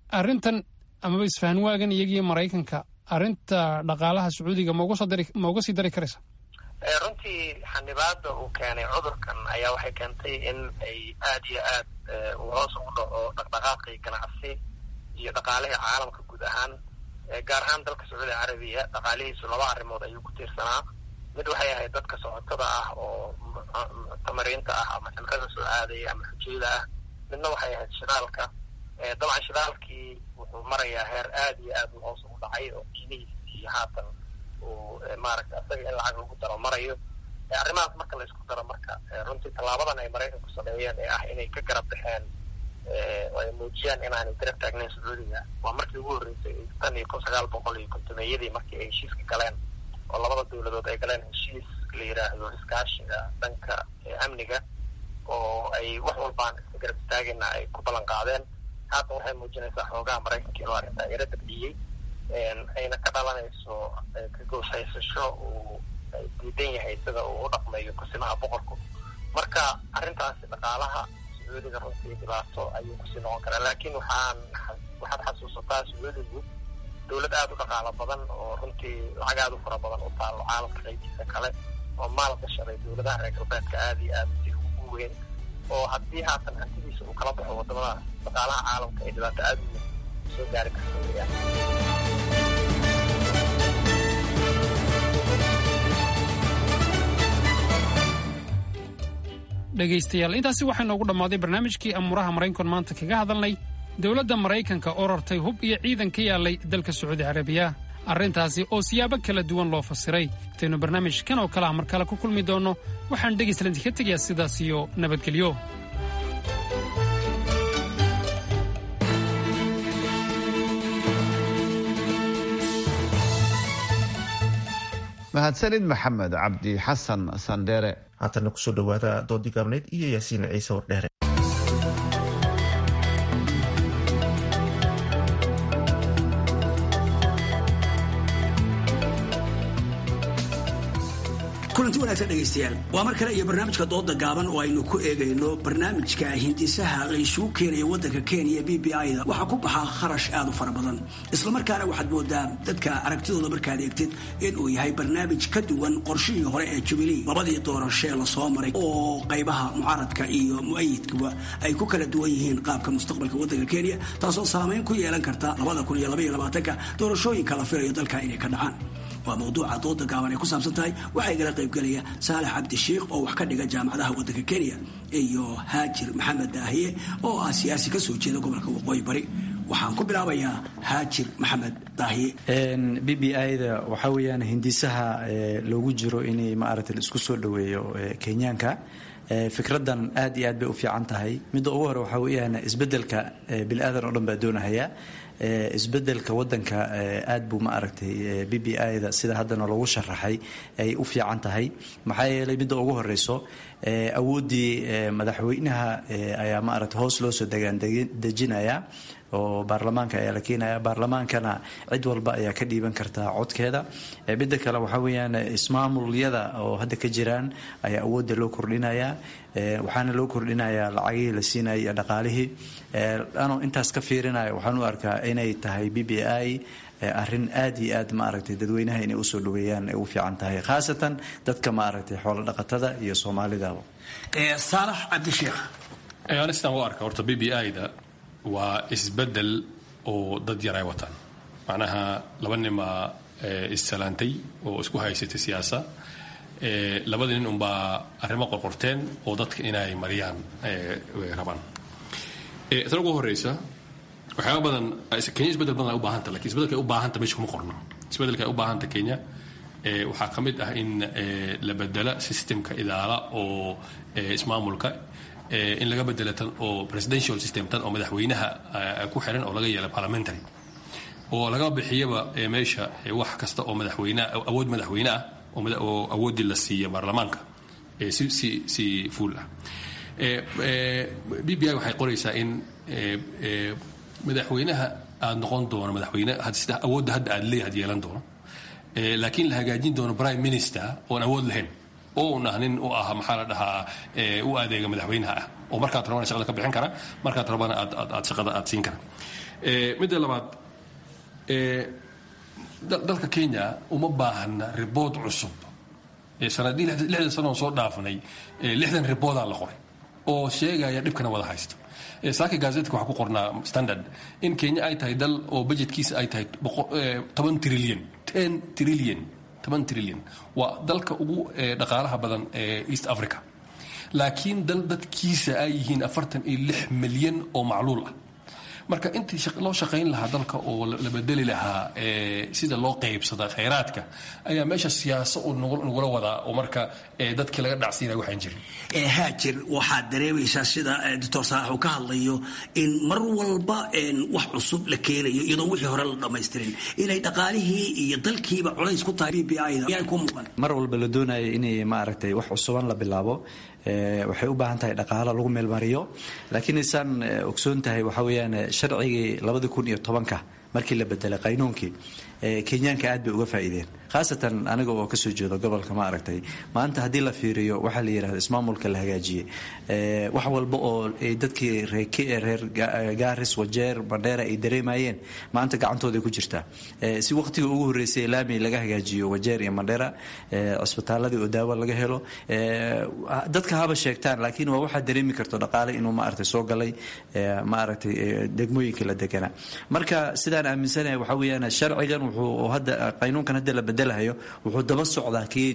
arrintan amaba isfahan waagan iyagiyo maraykanka arrinta dhaqaalaha sacuudiga ma uga sii dari karaysa
runtii xanibaada uu keenay cudurkan ayaa waxay keentay in ay aad iyo aad uu hoos ugu dhaco dhaqdhaqaaqii ganacsi iyo dhaqaalihii caalamka guud ahaan gaar ahaan dalka sacuudi carabiya dhaqaalihiisu laba arrimood ayuu ku tiirsanaa mid waxay ahayd dadka socotada ah oo muctamariinta ah ama cimrada soo aadaya ama xujayda ah midna waxay ahayd shidaalka dabcan shidaalkii wuxuu marayaa heer aad iyo aad u hoos ugu dhacay oo qiimihiisii haatan uu maaragta isaga in lacag lagu daro marayo arrimahaas marka la isku daro marka runtii tallaabadan ay maraykanku sameeyeen ee ah inay ka garab baxeen oo ay muujiyaan inaanay garab taagnayn sacuudiga waa markii ugu horreysay tan iyo kun sagaal boqol iyo kontomeeyadii markii ay heshiiska galeen oo labada dowladood ay galeen heshiis la yidhaahdo iskaashiga dhanka amniga oo ay wax walbaan iska garab istaagayna ay ku ballan qaadeen haatan waxay muujinaysaa xoogaha maraykanka inuu arrintaa yaro dabciyey ayna ka dhalanayso ka gooshaysasho uu diidan yahay sida uu u dhaqmayo kusimaha boqorku marka arrintaasi dhaqaalaha sacuudiga runtii dhibaato ayuu kusii noqon karaa laakiin waxaan waxaad xasuusataa sacuudigu dowlad aada u dhaqaalo badan oo runtii lacag aada u fara badan u taalo caalamka qaybiisa kale oo maal gashaday dowladaha reer galbeedka aada iyo aada si ugu weyn oo haddii haatan hantidiisa uu kala baxo wadamada dhaqaalaha caalamka ay dhibaato aada u soo gaari karta weyaan
dhegaystayaal intaasi waxaa noogu dhammaaday barnaamijkii amuuraha maraykanku maanta kaga hadalnay dowladda maraykanka oo rartay hub iyo ciidan ka yaallay dalka sacuudi carabiya arrintaasi oo siyaabo kala duwan loo fasiray intaynu barnaamijkan oo kale ah mar kale ku kulmi doonno waxaan dhegaystalanti ka tegayaa sidaas iyo nabadgelyo
mahadsanid maxamed cabdi xasan sandheere
haatana kusoo dhowaada doodii gaabneyd iyo yaasiin ciise wardheere
kulanti wanaagsan dhegaystayaal waa mar kale iyo barnaamijka dooda gaaban oo aynu ku eegayno barnaamijka hindisaha laysugu keenayo waddanka kenya b b i da waxaa ku baxaa kharash aad u fara badan islamarkaana waxaad moodaa dadka aragtidooda markaad eegtid inuu yahay barnaamij ka duwan qorshihii hore ee jubilee labadii doorashee lasoo maray oo qaybaha mucaaradka iyo mu'ayidkuba ay ku kala duwan yihiin qaabka mustaqbalka waddanka kenya taasoo saamayn ku yeelan karta ka doorashooyinka la filayo dalka inay ka dhacaan waa mawduuca dooda gaaban ay ku saabsan tahay waxaa igala qaybgelaya saalax cabdishiikh oo wax ka dhiga jaamacadaha waddanka kenya iyo haajir maxamed daahiye oo ah siyaasi ka soo jeeda gobolka waqooyi bari waxaan ku bilaabayaa haajir maxamed daahiye
b b i da waxaa weeyaan hindisaha loogu jiro inay maaragtay la isku soo dhoweeyo kenyaanka fikradan aad iyo aad bay u fiican tahay midda ugu hore waxaa weeyaan isbeddelka bini-aadan oo dhan baa doonahaya isbedelka wadanka aad buu ma aragtay b b i da sida haddana loogu sharaxay ay u fiican tahay maxaa yeelay midda ugu horeyso awooddii madaxweynaha ayaa ma aragtay hoos loo soo degaan dejinaya oo baarlamaanka ayaa la keenaya baarlamaankana cid walba ayaa ka dhiiban kartaa codkeeda midda kale waxaa weeyaan ismaamulyada oo hadda ka jiraan ayaa awoodda loo kordhinaya waxaana loo kordhinayaa lacagihii la siinaya iyo dhaqaalihii anoo intaas ka fiirinaya waxaan u arkaa inay tahay b b i arrin aad iyo aad ma aragtay dadweynaha inay usoo dhaweeyaan ay u fiican tahay khaasatan dadka ma aragtay xoolo dhaqatada iyo soomaalidaba
saalax cabdisheekh
anistan u arka horta b b i da waa isbedel oo dad yar ay wataan macnaha laba ninbaa issalaantay oo isku haysatay siyaasa labada nin unbaa arrimo qorqorteen oo dadka inay mariyaan rabaan tan ugu horeysa waxyaaba badan kenya isbedel badan ay u baahanta lakin isbedelka ay u baahanta meesha kuma qorno isbedelka ay u baahanta kenya waxaa ka mid ah in la bedela systemka idaala oo ismaamulka in laga bedela tan oo presidential system tan oo madaxweynaha ku xiran oo laga yeela parliamentary oo laga bixiyaba meesha wax kasta oo madaxweyne awood madaxweyne ah oo awooddii la siiya baarlamaanka si si si fuul ah b b i waxay qoraysaa in madaxweynaha aada noqon doono madaxweyne sida awoodda hadda aad leeyahay ad yeelan doono laakiin la hagaajin doono prime minister oon awood lahayn oo un ah nin u ah maxaa la dhahaa u adeega madaxweynaha ah oo markaad rabana shaqada ka bixin kara markaad rabana aad aad shaqada aad siin kara midda labaad dalka kenya uma baahana ribood cusub sanadii lixdan sano soo dhaafnay lixdan riboodaa la qoray oo sheegaya dhibkana wada haysta saaka gazetka waxaa ku qornaa standard in kenya ay tahay dal oo budgetkiisa ay tahay toban trillion ten trillion toban trillion waa dalka ugu dhaqaalaha badan ee east africa laakiin dal dadkiisa ay yihiin afartan iyo lix milyan oo macluul ah marka intii loo shaqayn lahaa dalka oo la bedeli lahaa sida loo qaybsada khayraadka ayaa meesha siyaaso uu nagula wadaa oo marka dadkii laga dhacsiinaya waxaan jirin
haajir waxaad dareemaysaa sida doctor saalax uu ka hadlayo in mar walba wax cusub la keenayo iyadoo wixii hore la dhammaystirin inay dhaqaalihii iyo dalkiiba culays ku tahay b b i da ku muuqan
mar walba la doonayo inay maaragtay wax cusuban la bilaabo waxay u baahan tahay dhaqaalo lagu meelmariyo laakiin isaan ogsoon tahay waxaa weeyaan sharcigii labadi kun iyo tobanka markii la bedelay qaynuunkii kenyaanka aad bay uga faa'iideen khaasatan aniga oo kasoo jeedo gobolka ma aragtay maanta haddii la fiiriyo waxaa la yidhahda ismaamulka la hagaajiyey wax walba oo dadkii reer gaaris wajeer bandheera ay dareemayeen maanta gacantooday ku jirtaa si waqtiga ugu horreysay laami laga hagaajiyo wajeer iyo mandheera cisbitaaladii oo daawo laga helo dadka haba sheegtaan laakiin waa waxaa dareemi karto dhaqaale inuu maaragtay soo galay maaragtay degmooyinka la deganaa marka sidaan aaminsanahay waxaa weeyaan sharcigan wuxuu hadda qaynuunkan hadda la bedelahayo wuxuu daba socdaa kii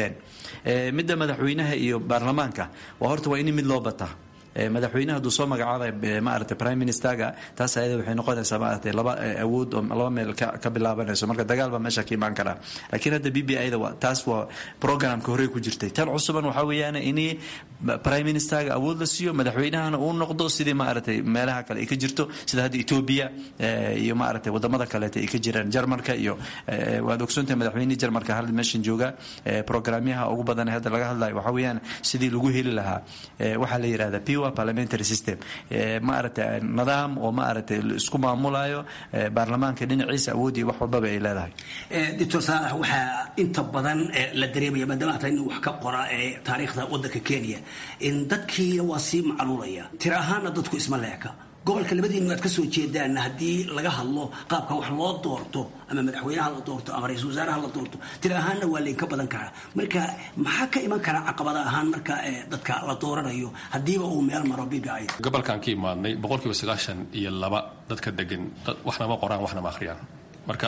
midda madaxweynaha iyo baarlamaanka waa horta waa in mid loo bataa madaxweynaha hadduu soo magacaabay maaragtay prime ministerga taas ayada waxay noqonaysaa maaragtay laba awood oo laba meel ka bilaabanayso marka dagaal baa meesha ka imaan karaa laakiin hadda b b i da taas waa programka horey ku jirtay tan cusuban waxaa weeyaan in prime ministerga awood la siiyo madaxweynahana uu noqdo sidii maaragtay meelaha kale ay ka jirto sida hadda ethiopia iyo maaragtay wadamada kaleeta ay ka jiraan jarmalka iyo waad ogsoontahay madaxweynihii jarmalka hal meeshan jooga programyaha ugu badan ee hadda laga hadlayo waxaa weeyaan sidii lagu heli lahaa waxaa la yidhahda pure parliamentary system maaragtay nidaam oo maaragtay isku maamulayo baarlamaanka dhinaciisa awoodii wax walbaba ay leedahay
doctor saalax waxaa inta badan la dareemaya maadaama hata nin wax ka qora ee taariikhda waddanka kenya in dadkiina waa sii macluulaya tir ahaana dadku isma leeka gobolka labadiinu aad ka soo jeedaan haddii laga hadlo qaabka wax loo doorto ama madaxweynaha la doorto ama ra-iisul wasaaraha la doorto tira ahaanna waa laynka badan karaa marka maxaa ka iman karaa caqabada ahaan marka dadka la dooranayo haddiiba uu meel maro b b i
gobolkan ka imaadnay boqolkiiba sagaashan iyo laba dadka degan waxna ma qoraan waxna ma akhriyaan marka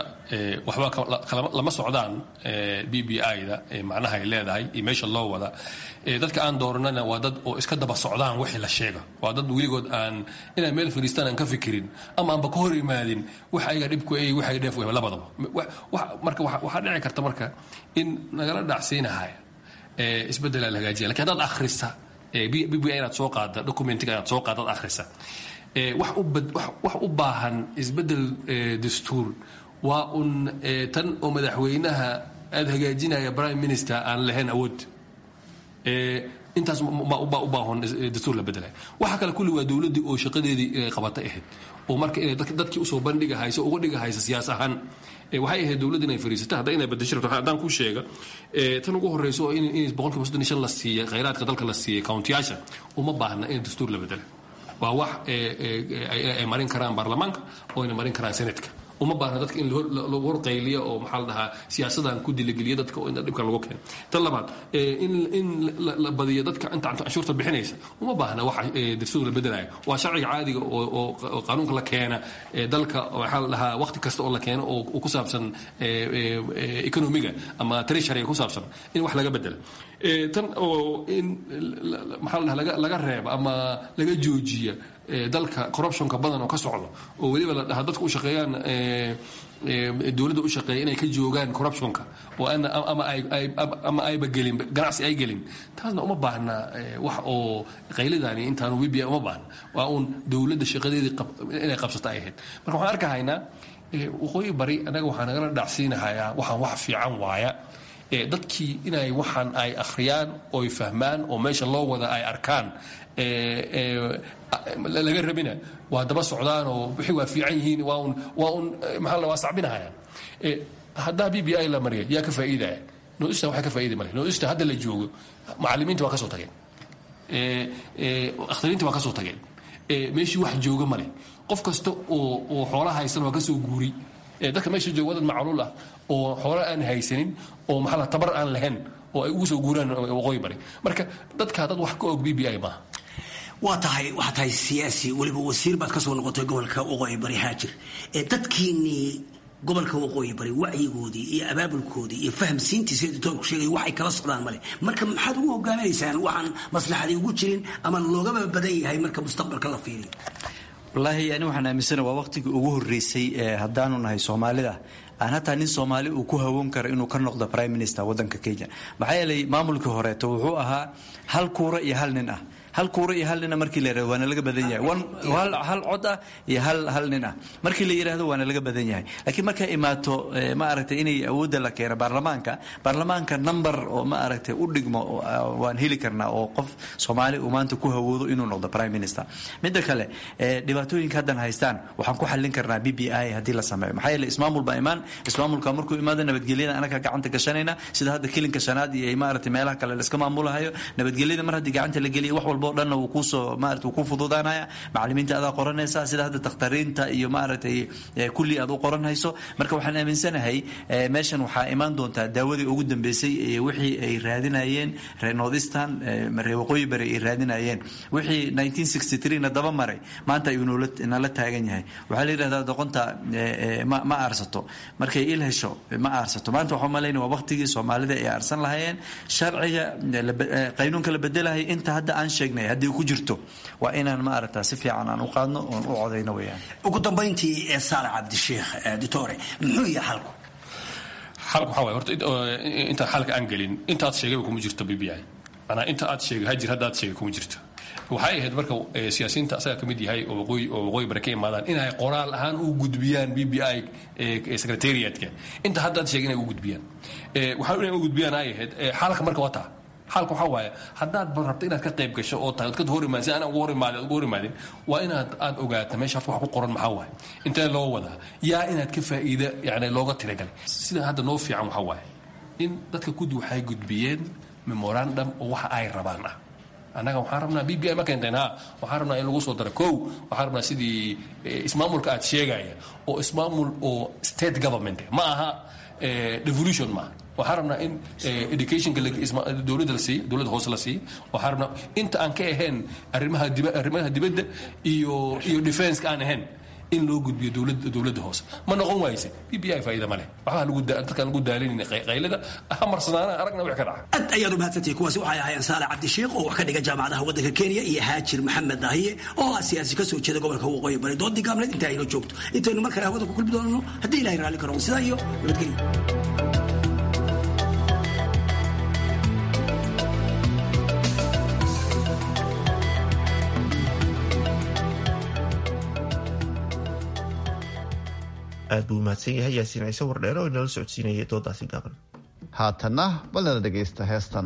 waxba lama socdaan b b i da macnaha ay leedahay iyo meesha loo wada dadka aan dooranana waa dad oo iska daba socdaan wixii la sheega waa dad weligood aan inay meel fadhiistaan aan ka fikirin ama aanba ka hor imaadin wax ayaga dhibku ay wax ay dheef wehba labadaba marka waxaa dhici karta marka in nagala dhacsiinahaya isbeddelaa la hagaajiya lakin haddaad akhrisa b b i inaad soo qaada documentiga inaad soo qaada ad akhrisa wax u baahan isbeddel dastuur waa un tan oo madaxweynaha aada hagaajinaya prime minister aan lahayn awood intaas baa u baahan dastuur la bedelay waxaa kale kulli waa dowladdii oo shaqadeedii qabatay ahayd oo marka inay dadkii usoo bandhiga hayso uga dhiga haysa siyaas ahaan waxay ahayd dowladda inay fariisata hadda inay bedesho rabto haddaan kuu sheega tan ugu horreyso oo in boqolkiiba soddon iyo shan la siiyay khayraadka dalka la siiyay countiyaasha uma baahna in dastuur la bedela waa wax ay marin karaan baarlamaanka oo ayna marin karaan senatka uma baahna dadka in lagu horqayliyo oo maxaa la dhahaa siyaasadan ku diligeliya dadka oo in dhibkan lagu keeno tan labaad in la badiyo dadka inta canshuurta bixinaysa uma baahna wax dastuur la bedelayo waa sharciga caadiga oo qaanuunka la keena dalka maxaa la dhahaa waqti kasta oo la keeno oo ku saabsan economiga ama treasuryga ku saabsan in wax laga bedela tan oo in maxaa la dhahaa laga reeba ama laga joojiya dalka corruptionka badan oo ka socdo oo weliba la dhahaa dadka u shaqeeyaan dowladda u shaqeeya inay ka joogaan corruptionka oo ama ayba gelin ganacsi ay gelin taasna uma baahna wax oo qaylidaani intaanu wibia uma baahna waa uun dowladda shaqadeedii inay qabsata ay ahayd marka waxaan arkahaynaa waqooyi bari anaga waxaa nagala dhacsiinahayaa waxaan wax fiican waaya dadkii inay waxaan ay akhriyaan oy fahmaan oo meesha loo wada ay arkaan laga rabina waa daba socdaan oo wixii waa fiican yihiin waa un waa un maxaa la waa sacbinahayaan haddaa b b i la mariya yaa ka faa'iidaya noista waxay ka faa'iidi male noista hadda la joogo macallimiinta waa ka soo tageen akhtariintii waa ka soo tageen meeshii wax jooga male qof kasta oo oo xoolaha haysan waa ka soo guuri dadka meesha jooga wadan macluul ah oo xoola aan haysanin oo maxaa la tabar aan lahayn oo ay ugu soo guuraan waqooyi bari marka dadkaa dad wax ka og b b i maaha
waa tahay waxaa tahay siyaasi weliba wasiir baad ka soo noqotay gobolka waqooyi bari haajir dadkiinnii gobolka waqooyi bari wacyigoodii iyo abaabulkoodii iyo fahamsiintiisa editoorku sheegay waxay kala socdaan male marka maxaad ugu hogaaminaysaan waxaan maslaxadii ugu jirin ama loogaba badan yahay marka mustaqbalka la fiiriyo
wallaahi ani waxaan aaminsana waa waqtigii ugu horreysay ee haddaanu nahay soomaalida aan hataa nin soomaali uu ku hawoon karo inuu ka noqdo prime minister waddanka kenya maxaa yeelay maamulkii horeeto wuxuu ahaa hal kuura iyo hal nin ah hal kuura iyo hal nina markii la yirahdo waana laga badan yahay hal cod ah iyo hal hal nin ah markii la yidhaahdo waana laga badan yahay laakiin markay imaato ma aragtay inay awoodda la keeno baarlamaanka baarlamaanka number oo ma aragtay u dhigmo waan heli karnaa oo qof soomaali uu maanta ku hawoodo inuu noqdo prime minister midda kale dhibaatooyinka haddan haystaan waxaan ku xallin karnaa b b i haddii la sameeyo maxaa yeele ismaamul baa imaan ismaamulka markuu imaado nabadgelyada anaga gacanta gashanayna sida hadda kilinka shanaad iyo maaragtay meelaha kale la iska maamulahayo nabadgelyada mar haddii gacanta la geliyo wax walba o dhanna wuu kuusoo maarata wuu ku fududaanaya macallimiinta adaa qoranaysa sida hadda dakhtariinta iyo maaragtay kulli aad u qoranhayso marka waxaan aaminsanahay meeshan waxaa imaan doontaa daawadii ugu dambeysay wixii ay raadinayeen reer northistan reer waqooyi bari ay raadinayeen wixii 1963 na daba maray maanta ayuu nala taagan yahay waxaa la yidhahdaa doqonta ma aarsato markay il hesho ma aarsato maanta waxaa malayna waa waqtigii soomaalida ay aarsan lahayeen sharciga qaynuunka la bedelahay inta hadda aan sheegnay haddii ku jirto waa inaan ma aragtaa si fiican aan u qaadno oon u codayno weyaan
ugu dambayntii ee saale cabdisheekh ditore muxuu yahay xalku
xalku waxaa waay horta intaan xalka aan gelin intaad sheegayba kuma jirto b b i manaa inta aad sheegay hajir hadda aad sheegay kuma jirto waxay ahayd marka siyaasiyiinta asaga ka mid yahay oo waqooyi oo waqooyi bare ka imaadaan inay qoraal ahaan u gudbiyaan b b i secretariatka inta hadda aad sheegay inay u gudbiyaan waxaa inay u gudbiyaan ay ahayd xalka marka waa taa xalka waxaa waaye haddaad rabto inaad ka qayb gasho oo tahay ka hor imaadin si aan ugu hor imaadin ugu hor imaadin waa inaad aad ogaata meesha wax ku qoran maxaa waaye intee loo wadaa yaa inaad ka faa'iida yani looga tiragalay sida hadda noo fiican waxaa waaye in dadka guddi waxay gudbiyeen memorandum oo waxa ay rabaan ah annaga waxaan rabnaa b b i ma keenteen ha waxaan rabnaa in lagu soo daro kow waxaan rabnaa sidii ismaamulka aad sheegaya oo ismaamul oo state government ma aha devolution maaha waxaan rabnaa in educationka dowladda la siiyo dowladda hoose la siiyo waxaan rabnaa inta aan ka ahayn arrimaha diba arrimaha dibadda iyo iyo defenska aan ahayn in loo gudbiyo dowladda dowladda hoose ma noqon waayse b b i faa'iida ma leh waxbaa lagu dadkaan lagu daalinayna qaylada ha marsanaana aragna wix ka dhaca
aad ayaad u mahadsantihi kuwaasi waxay ahaayeen saale cabdisheekh oo wax ka dhiga jaamacadaha waddanka kenya iyo haajir maxamed dahiye oo ah siyaasi ka soo jeeda gobolka waqooyi bari doodii gaableed inta ayno joogto intaynu mar kale hawada ku kulmi doonano haddii ilahay raalli karo sidaa iyo nabadgelyo
aad buu mahadsan yahay yaasiin ciise wardheere oo inala socodsiinayay doodaasi gaaban
haatanna balnala dhegaysta heestan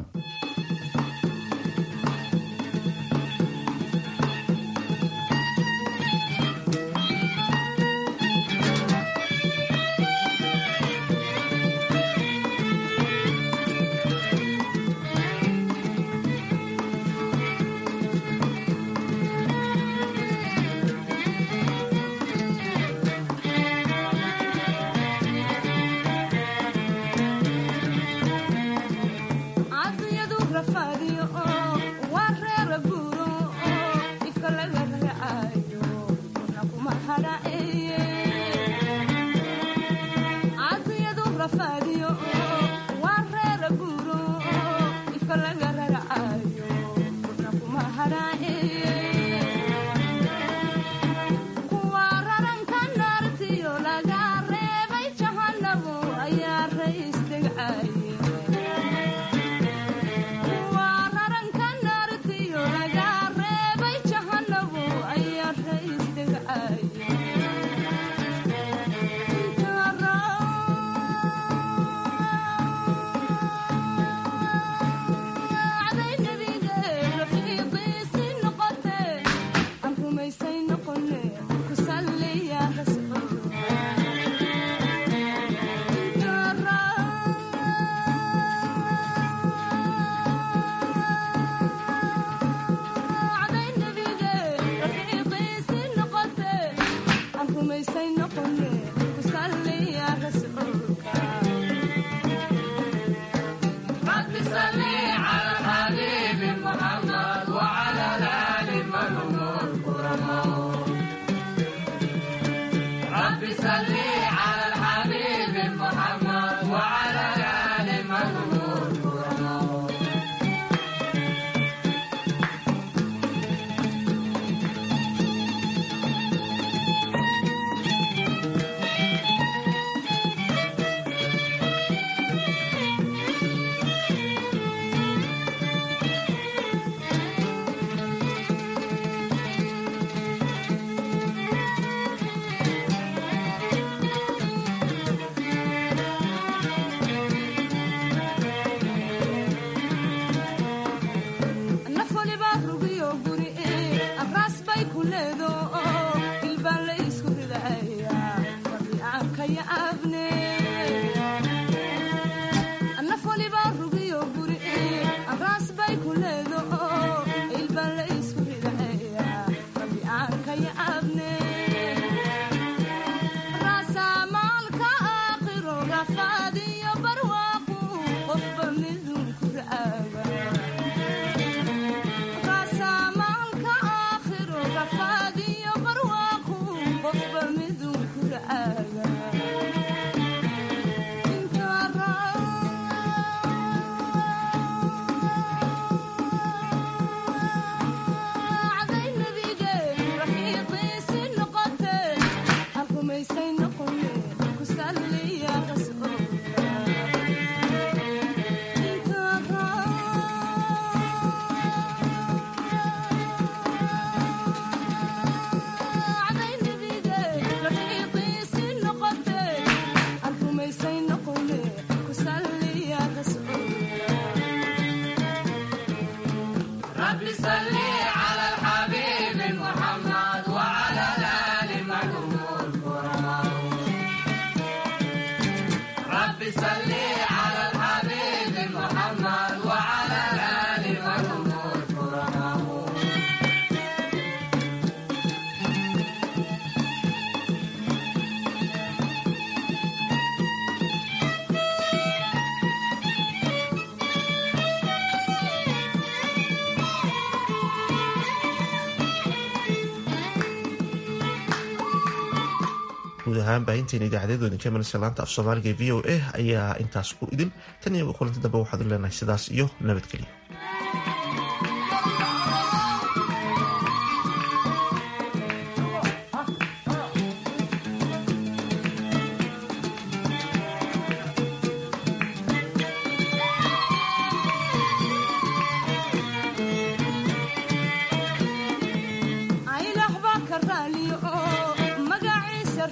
ahaan baahinteena idaacadeedu idinka imanaysa laanta af soomaaliga ee v o a ayaa intaas ku idin tan iyo kulanti dambe waxaad u leenahay sidaas iyo nabadgelyo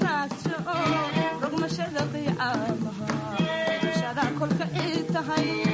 kolka ii tahay